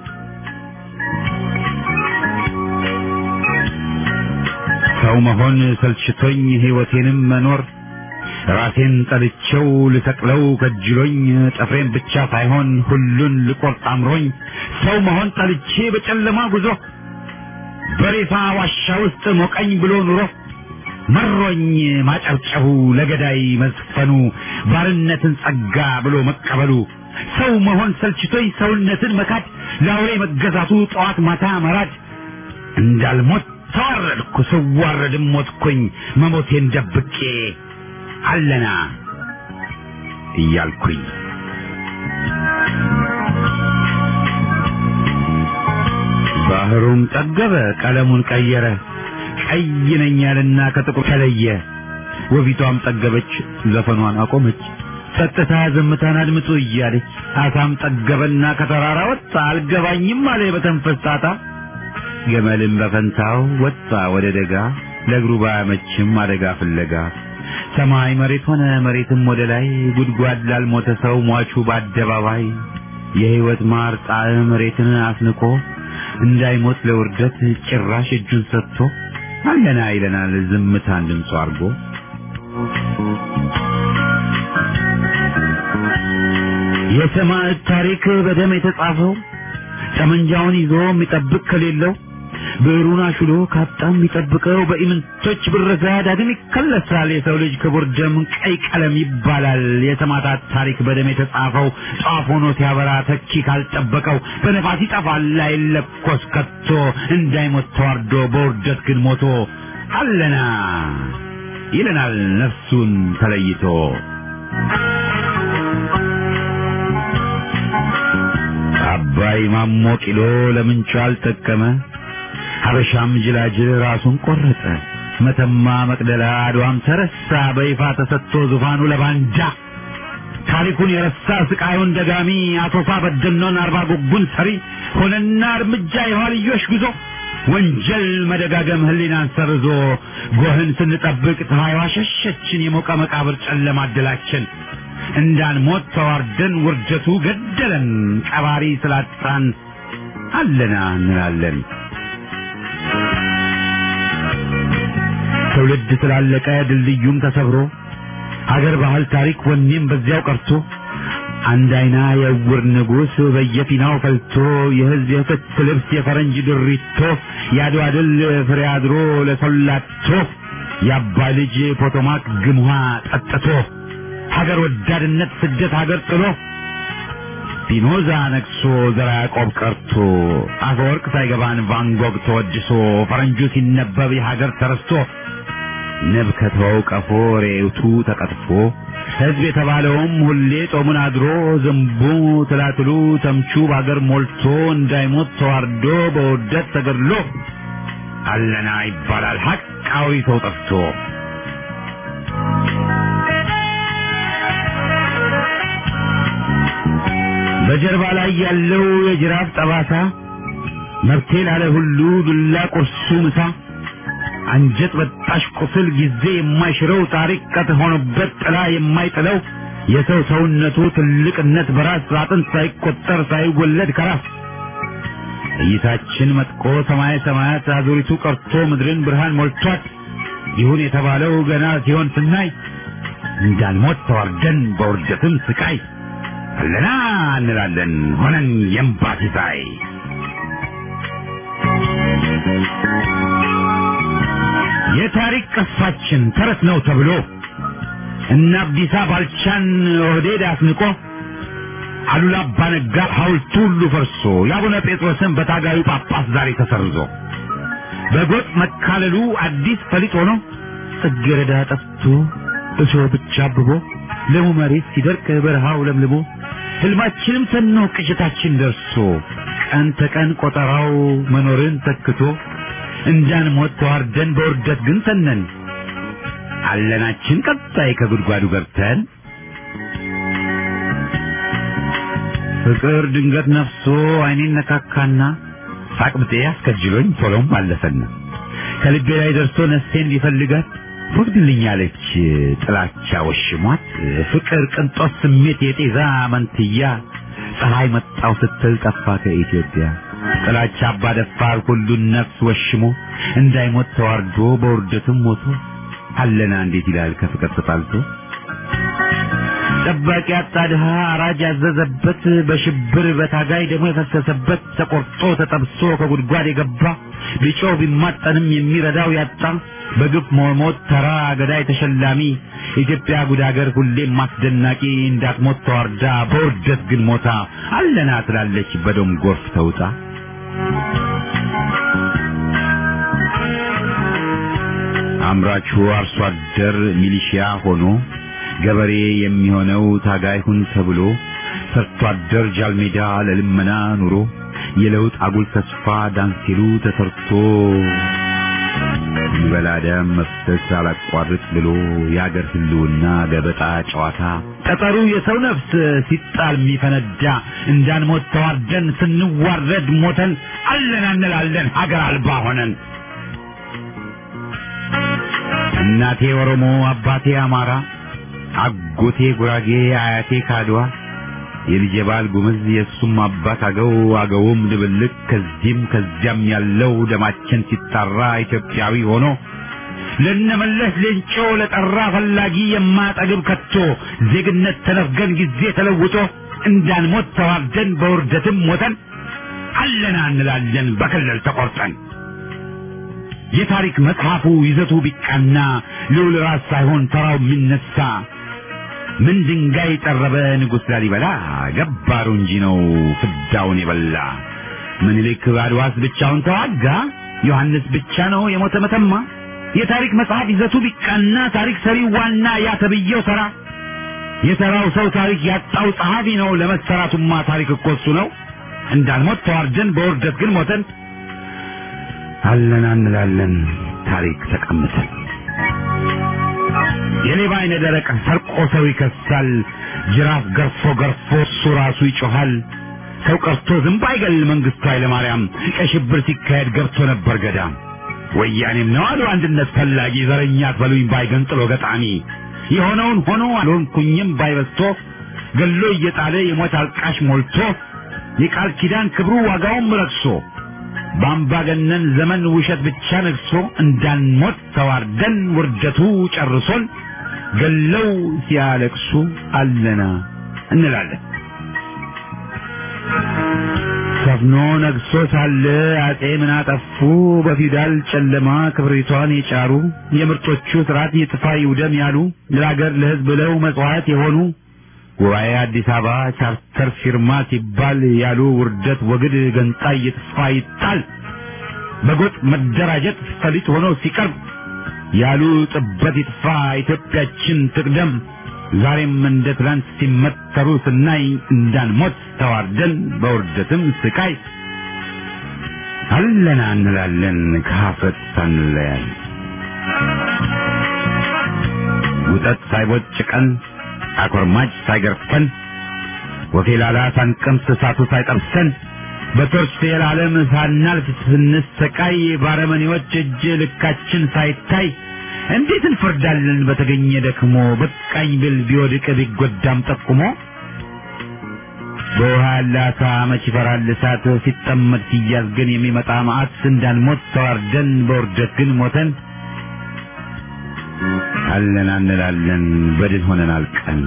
ሰው መሆን ሰልችቶኝ ሕይወቴንም መኖር ራሴን ጠልቼው ልሰቅለው ከጅሎኝ ጥፍሬን ብቻ ሳይሆን ሁሉን ልቆርጥ አምሮኝ ሰው መሆን ጠልቼ በጨለማ ጉዞ በሬሳ ዋሻ ውስጥ ሞቀኝ ብሎ ኑሮ መሮኝ ማጨብጨቡ ለገዳይ መዝፈኑ ባርነትን ጸጋ ብሎ መቀበሉ ሰው መሆን ሰልችቶኝ ሰውነትን መካድ ለአውሬ መገዛቱ ጠዋት ማታ መራድ እንዳልሞት ተዋረድኩ ስዋረድም ሞትኩኝ መሞቴን ደብቄ አለና እያልኩኝ ባህሩም ጠገበ ቀለሙን ቀየረ ቀይ ነኝ ያለና ከጥቁር ተለየ ወቢቷም ጠገበች ዘፈኗን አቆመች ጸጥታ ዝምታን አድምጡ እያለች አሳም ጠገበና ከተራራ ወጣ አልገባኝም አለ በተንፈስ ጣጣ ገመልም በፈንታው ወጣ ወደ ደጋ ለእግሩ ባያመችም አደጋ ፍለጋ ሰማይ መሬት ሆነ መሬትም ወደ ላይ ጉድጓድ ላልሞተ ሰው ሟቹ በአደባባይ የሕይወት ማር ጣዕም መሬትን አስንቆ እንዳይሞት ለውርደት ጭራሽ እጁን ሰጥቶ አለና ይለናል ዝምታን ድምፁ አድርጎ የሰማዕት ታሪክ በደም የተጻፈው ጠመንጃውን ይዞ የሚጠብቅ ከሌለው ብዕሩን አሹሎ ካጣ የሚጠብቀው በኢምንቶች ብረዛ ዳግም ይከለሳል። የሰው ልጅ ክቡር ደም ቀይ ቀለም ይባላል። የሰማዕታት ታሪክ በደም የተጻፈው ጧፍ ሆኖ ሲያበራ ተኪ ካልጠበቀው በነፋስ ይጠፋል አይለኮስ ከቶ እንዳይሞት ተዋርዶ በውርደት ግን ሞቶ አለና ይለናል ነፍሱን ተለይቶ አባይ ማሞ ቂሎ ለምንቹ አልጠቀመ ሀበሻም ጅላጅል ራሱን ቆረጠ መተማ መቅደላ አድዋም ተረሳ በይፋ ተሰጥቶ ዙፋኑ ለባንዳ ታሪኩን የረሳ ስቃዩን ደጋሚ አቶሳ በደኖን አርባ ጉጉን ሰሪ ሆነና እርምጃ የኋልዮሽ ጉዞ ወንጀል መደጋገም ህሊናን ሰርዞ ጎህን ስንጠብቅ ፀሐይዋ ሸሸችን የሞቀ መቃብር ጨለማ አደላችን እንዳንሞት ተዋርደን ውርደቱ ገደለን ቀባሪ ስላጣን አለና እንላለን ትውልድ ስላለቀ ድልድዩም ተሰብሮ ሀገር ባህል ታሪክ ወኔም በዚያው ቀርቶ አንድ አይና የዕውር ንጉሥ በየፊናው ፈልቶ የህዝብ የፍት ልብስ የፈረንጅ ድሪቶ የአድዋ ድል ፍሬ አድሮ ለሰላቶ የአባ ልጅ ፖቶማክ ግምዋ ጠጥቶ ሀገር ወዳድነት ስደት ሀገር ጥሎ ፒኖዛ ነግሶ ዘራ ያዕቆብ ቀርቶ አፈወርቅ ሳይገባን ቫንጎግ ተወድሶ ፈረንጁ ሲነበብ የሀገር ተረስቶ ንብ ከተወው ቀፎ ሬቱ ተቀጥፎ ሕዝብ የተባለውም ሁሌ ጾሙን አድሮ ዝንቡ ትላትሉ ተምቹ በአገር ሞልቶ እንዳይሞት ተዋርዶ በውርደት ተገድሎ አለና ይባላል ሐቃዊ ሰው ጠፍቶ በጀርባ ላይ ያለው የጅራፍ ጠባሳ መብቴ ላለ ሁሉ ዱላ ቁርሱ ምሳ አንጀት በጣሽ ቁስል ጊዜ የማይሽረው ታሪክ ቀጥ ሆኖበት ጥላ የማይጥለው የሰው ሰውነቱ ትልቅነት በራስ አጥንት ሳይቆጠር ሳይወለድ ከራስ እይታችን መጥቆ ሰማይ ሰማያት አዙሪቱ ቀርቶ ምድርን ብርሃን ሞልቷት ይሁን የተባለው ገና ሲሆን ስናይ እንዳንሞት ተዋርደን በውርደትም ስቃይ አለና እንላለን ሆነን የእምባ ሲሳይ የታሪክ ቅርሳችን ተረት ነው ተብሎ እነ አብዲሳ ባልቻን ኦህዴድ አስንቆ አሉላ አባ ነጋ ሐውልቱ ሁሉ ፈርሶ የአቡነ ጴጥሮስን በታጋዩ ጳጳስ ዛሬ ተሰርዞ በጎጥ መካለሉ አዲስ ፈሊጥ ሆኖ ጽጌረዳ ጠፍቶ እሾህ ብቻ አብቦ ለሙ መሬት ሲደርቅ በረሃው ለምልሞ ህልማችንም ተኖ ቅዠታችን ደርሶ ቀን ተቀን ቆጠራው መኖርን ተክቶ እንዳንሞት ተዋርደን በውርደት ግን ተነን አለናችን ቀጣይ ከጉድጓዱ ገብተን ፍቅር ድንገት ነፍሶ አይኔን ነካካና ሳቅብጤ አስከጅሎኝ ቶሎም አለፈና ከልቤ ላይ ደርሶ ነፍሴን ሊፈልጋት ወግድልኛለች ጥላቻ ወሽሟት ፍቅር ቅንጦት ስሜት የጤዛ መንትያ ፀሐይ መጣው ስትል ጠፋ ከኢትዮጵያ ጥላቻ አባ ደፋር ሁሉን ነፍስ ወሽሞ እንዳይሞት ተዋርዶ በውርደትም ሞቶ አለና እንዴት ይላል ከፍቅር ተጣልቶ ጠባቂ አጣ ድሃ አራጅ ያዘዘበት በሽብር በታጋይ ደግሞ የፈሰሰበት ተቆርጦ ተጠብሶ ከጉድጓድ የገባ ቢጮህ ቢማጠንም የሚረዳው ያጣ በግፍ መሞት ተራ ገዳይ ተሸላሚ ኢትዮጵያ ጉድ አገር ሁሌም አስደናቂ እንዳትሞት ተዋርዳ በውርደት ግን ሞታ አለና ትላለች በደም ጎርፍ ተውጣ አምራቹ አርሶ አደር ሚሊሺያ ሆኖ ገበሬ የሚሆነው ታጋይ ሁን ተብሎ ሰርቶ አደር ጃልሜዳ ለልመና ኑሮ የለውጥ አጉል ተስፋ ዳንሲሉ ተሰርቶ ይበላ ደም መፍሰስ አላቋርጥ ብሎ የአገር ህልውና ገበጣ ጨዋታ ጠጠሩ የሰው ነፍስ ሲጣል የሚፈነዳ እንዳንሞት ተዋርደን ስንዋረድ ሞተን አለን እንላለን ሀገር አልባ ሆነን እናቴ ኦሮሞ አባቴ አማራ አጎቴ ጉራጌ አያቴ ካድዋ የልጄ ባል ጉምዝ የእሱም አባት አገው አገውም ድብልቅ ከዚህም ከዚያም ያለው ደማችን ሲጣራ ኢትዮጵያዊ ሆኖ ለነመለስ ሌንጮ ለጠራ ፈላጊ የማጠግብ ከቶ ዜግነት ተነፍገን ጊዜ ተለውጦ እንዳንሞት ተዋርደን በውርደትም ሞተን አለና እንላለን በክልል ተቆርጠን የታሪክ መጽሐፉ ይዘቱ ቢቃና ልዑል ራስ ሳይሆን ተራው የሚነሳ ምን ድንጋይ ጠረበ ንጉሥ ላሊበላ ገባሩ እንጂ ነው ፍዳውን የበላ ምኒልክ አድዋስ ብቻውን ተዋጋ ዮሐንስ ብቻ ነው የሞተ መተማ የታሪክ መጽሐፍ ይዘቱ ቢቃና ታሪክ ሰሪው ዋና ያ ተብዬው ተራ የተራው ሰው ታሪክ ያጣው ጸሐፊ ነው ለመሰራቱማ ታሪክ እኮ እሱ ነው እንዳልሞት ተዋርደን በውርደት ግን ሞተን አለን እንላለን ታሪክ ተቀምጠን የሌባ አይነ ደረቅ ሰርቆ ሰው ይከሳል ጅራፍ ገርፎ ገርፎ እሱ ራሱ ይጮሃል ሰው ቀርቶ ዝንብ አይገል መንግስቱ ኃይለማርያም ቀይ ሽብር ሲካሄድ ገብቶ ነበር ገዳም ወያኔም ነው አሉ አንድነት ፈላጊ ዘረኛ አትበሉኝ ባይገንጥሎ ገጣሚ የሆነውን ሆኖ አልሆንኩኝም ባይበስቶ ገሎ እየጣለ የሞት አልቃሽ ሞልቶ የቃል ኪዳን ክብሩ ዋጋውም ረክሶ በአምባገነን ዘመን ውሸት ብቻ ነግሶ እንዳንሞት ተዋርደን ውርደቱ ጨርሶን ገለው ሲያለቅሱ አለና እንላለን። ሰፍኖ ነግሶ ሳለ አጼ ምን አጠፉ? በፊውዳል ጨለማ ክብሪቷን የጫሩ የምርጦቹ ስርዓት ይጥፋ ይውደም ያሉ ለሀገር ለሕዝብ ብለው መጽዋዕት የሆኑ ጉባኤ አዲስ አበባ ቻርተር ፊርማ ሲባል ያሉ ውርደት ወግድ ገንጣይ ይጥፋ ይጣል በጎጥ መደራጀት ፈሊጥ ሆኖ ሲቀርብ ያሉ ጥበት ይጥፋ ኢትዮጵያችን ትቅደም ዛሬም እንደ ትላንት ሲመተሩ ስናይ እንዳንሞት ተዋርደን በውርደትም ስቃይ አለና እንላለን ከሀፍረት ሳንለያይ ውጠት ሳይቦጭቀን አኮርማጭ ሳይገርፈን ወፌላላ ሳንቀምስ እሳቱ ሳይጠብሰን በቶርች የዓለም ሳናልፍ ስንሰቃይ ባረመኔዎች እጅ ልካችን ሳይታይ እንዴት እንፈርዳለን በተገኘ ደክሞ በቃኝ ብል ቢወድቅ ቢጎዳም ጠቁሞ በውሃ ያለ አሳ መች ይፈራል እሳት ሲጠመድ ሲያዝ ግን የሚመጣ መዓት እንዳንሞት ተዋርደን በውርደት ግን ሞተን አለን እንላለን በድን ሆነን አልቀን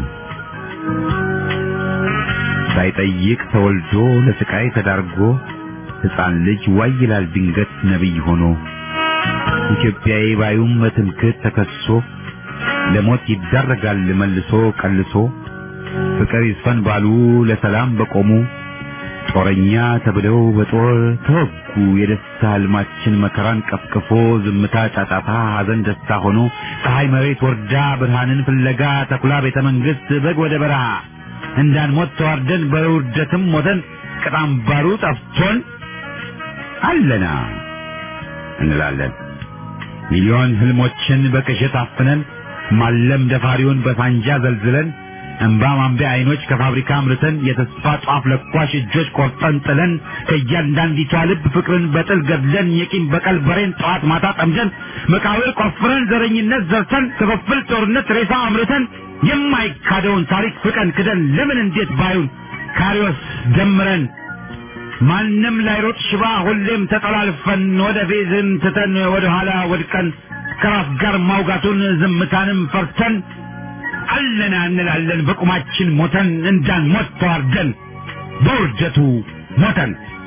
ሳይጠይቅ ተወልዶ ለስቃይ ተዳርጎ ሕፃን ልጅ ዋይ ይላል ድንገት ነቢይ ሆኖ ኢትዮጵያዊ ባዩም በትምክህት ተከሶ ለሞት ይዳረጋል መልሶ ቀልሶ ፍቅር ይስፈን ባሉ ለሰላም በቆሙ ጦረኛ ተብለው በጦር ተወጉ። የደስታ ህልማችን መከራን ቀፍቅፎ ዝምታ ጫጫታ፣ ሐዘን ደስታ ሆኖ ፀሐይ መሬት ወርዳ ብርሃንን ፍለጋ ተኩላ ቤተ መንግስት በግ ወደ በረሃ እንዳንሞት ተዋርደን በውርደትም ሞተን ቅጣም ባሩ ጠፍቶን አለና እንላለን። ሚሊዮን ህልሞችን በቅዠት አፍነን ማለም ደፋሪውን በሳንጃ ዘልዝለን እንባ ማንቢያ አይኖች ከፋብሪካ አምርተን የተስፋ ጧፍ ለኳሽ እጆች ቆርጠን ጥለን ከእያንዳንዲቷ ልብ ፍቅርን በጥል ገድለን የቂም በቀል በሬን ጠዋት ማታ ጠምደን መቃብር ቆፍረን ዘረኝነት ዘርተን ክፍፍል ጦርነት ሬሳ አምርተን የማይካደውን ታሪክ ፍቀን ክደን ለምን እንዴት ባዩን ካሪዎስ ደምረን ማንም ላይሮጥ ሽባ ሁሌም ተጠላልፈን ወደ ፌዝን ትተን ወደ ኋላ ወድቀን ከራስ ጋር ማውጋቱን ዝምታንም ፈርተን አለና እንላለን በቁማችን ሞተን እንዳንሞት ተዋርደን በውርደቱ ሞተን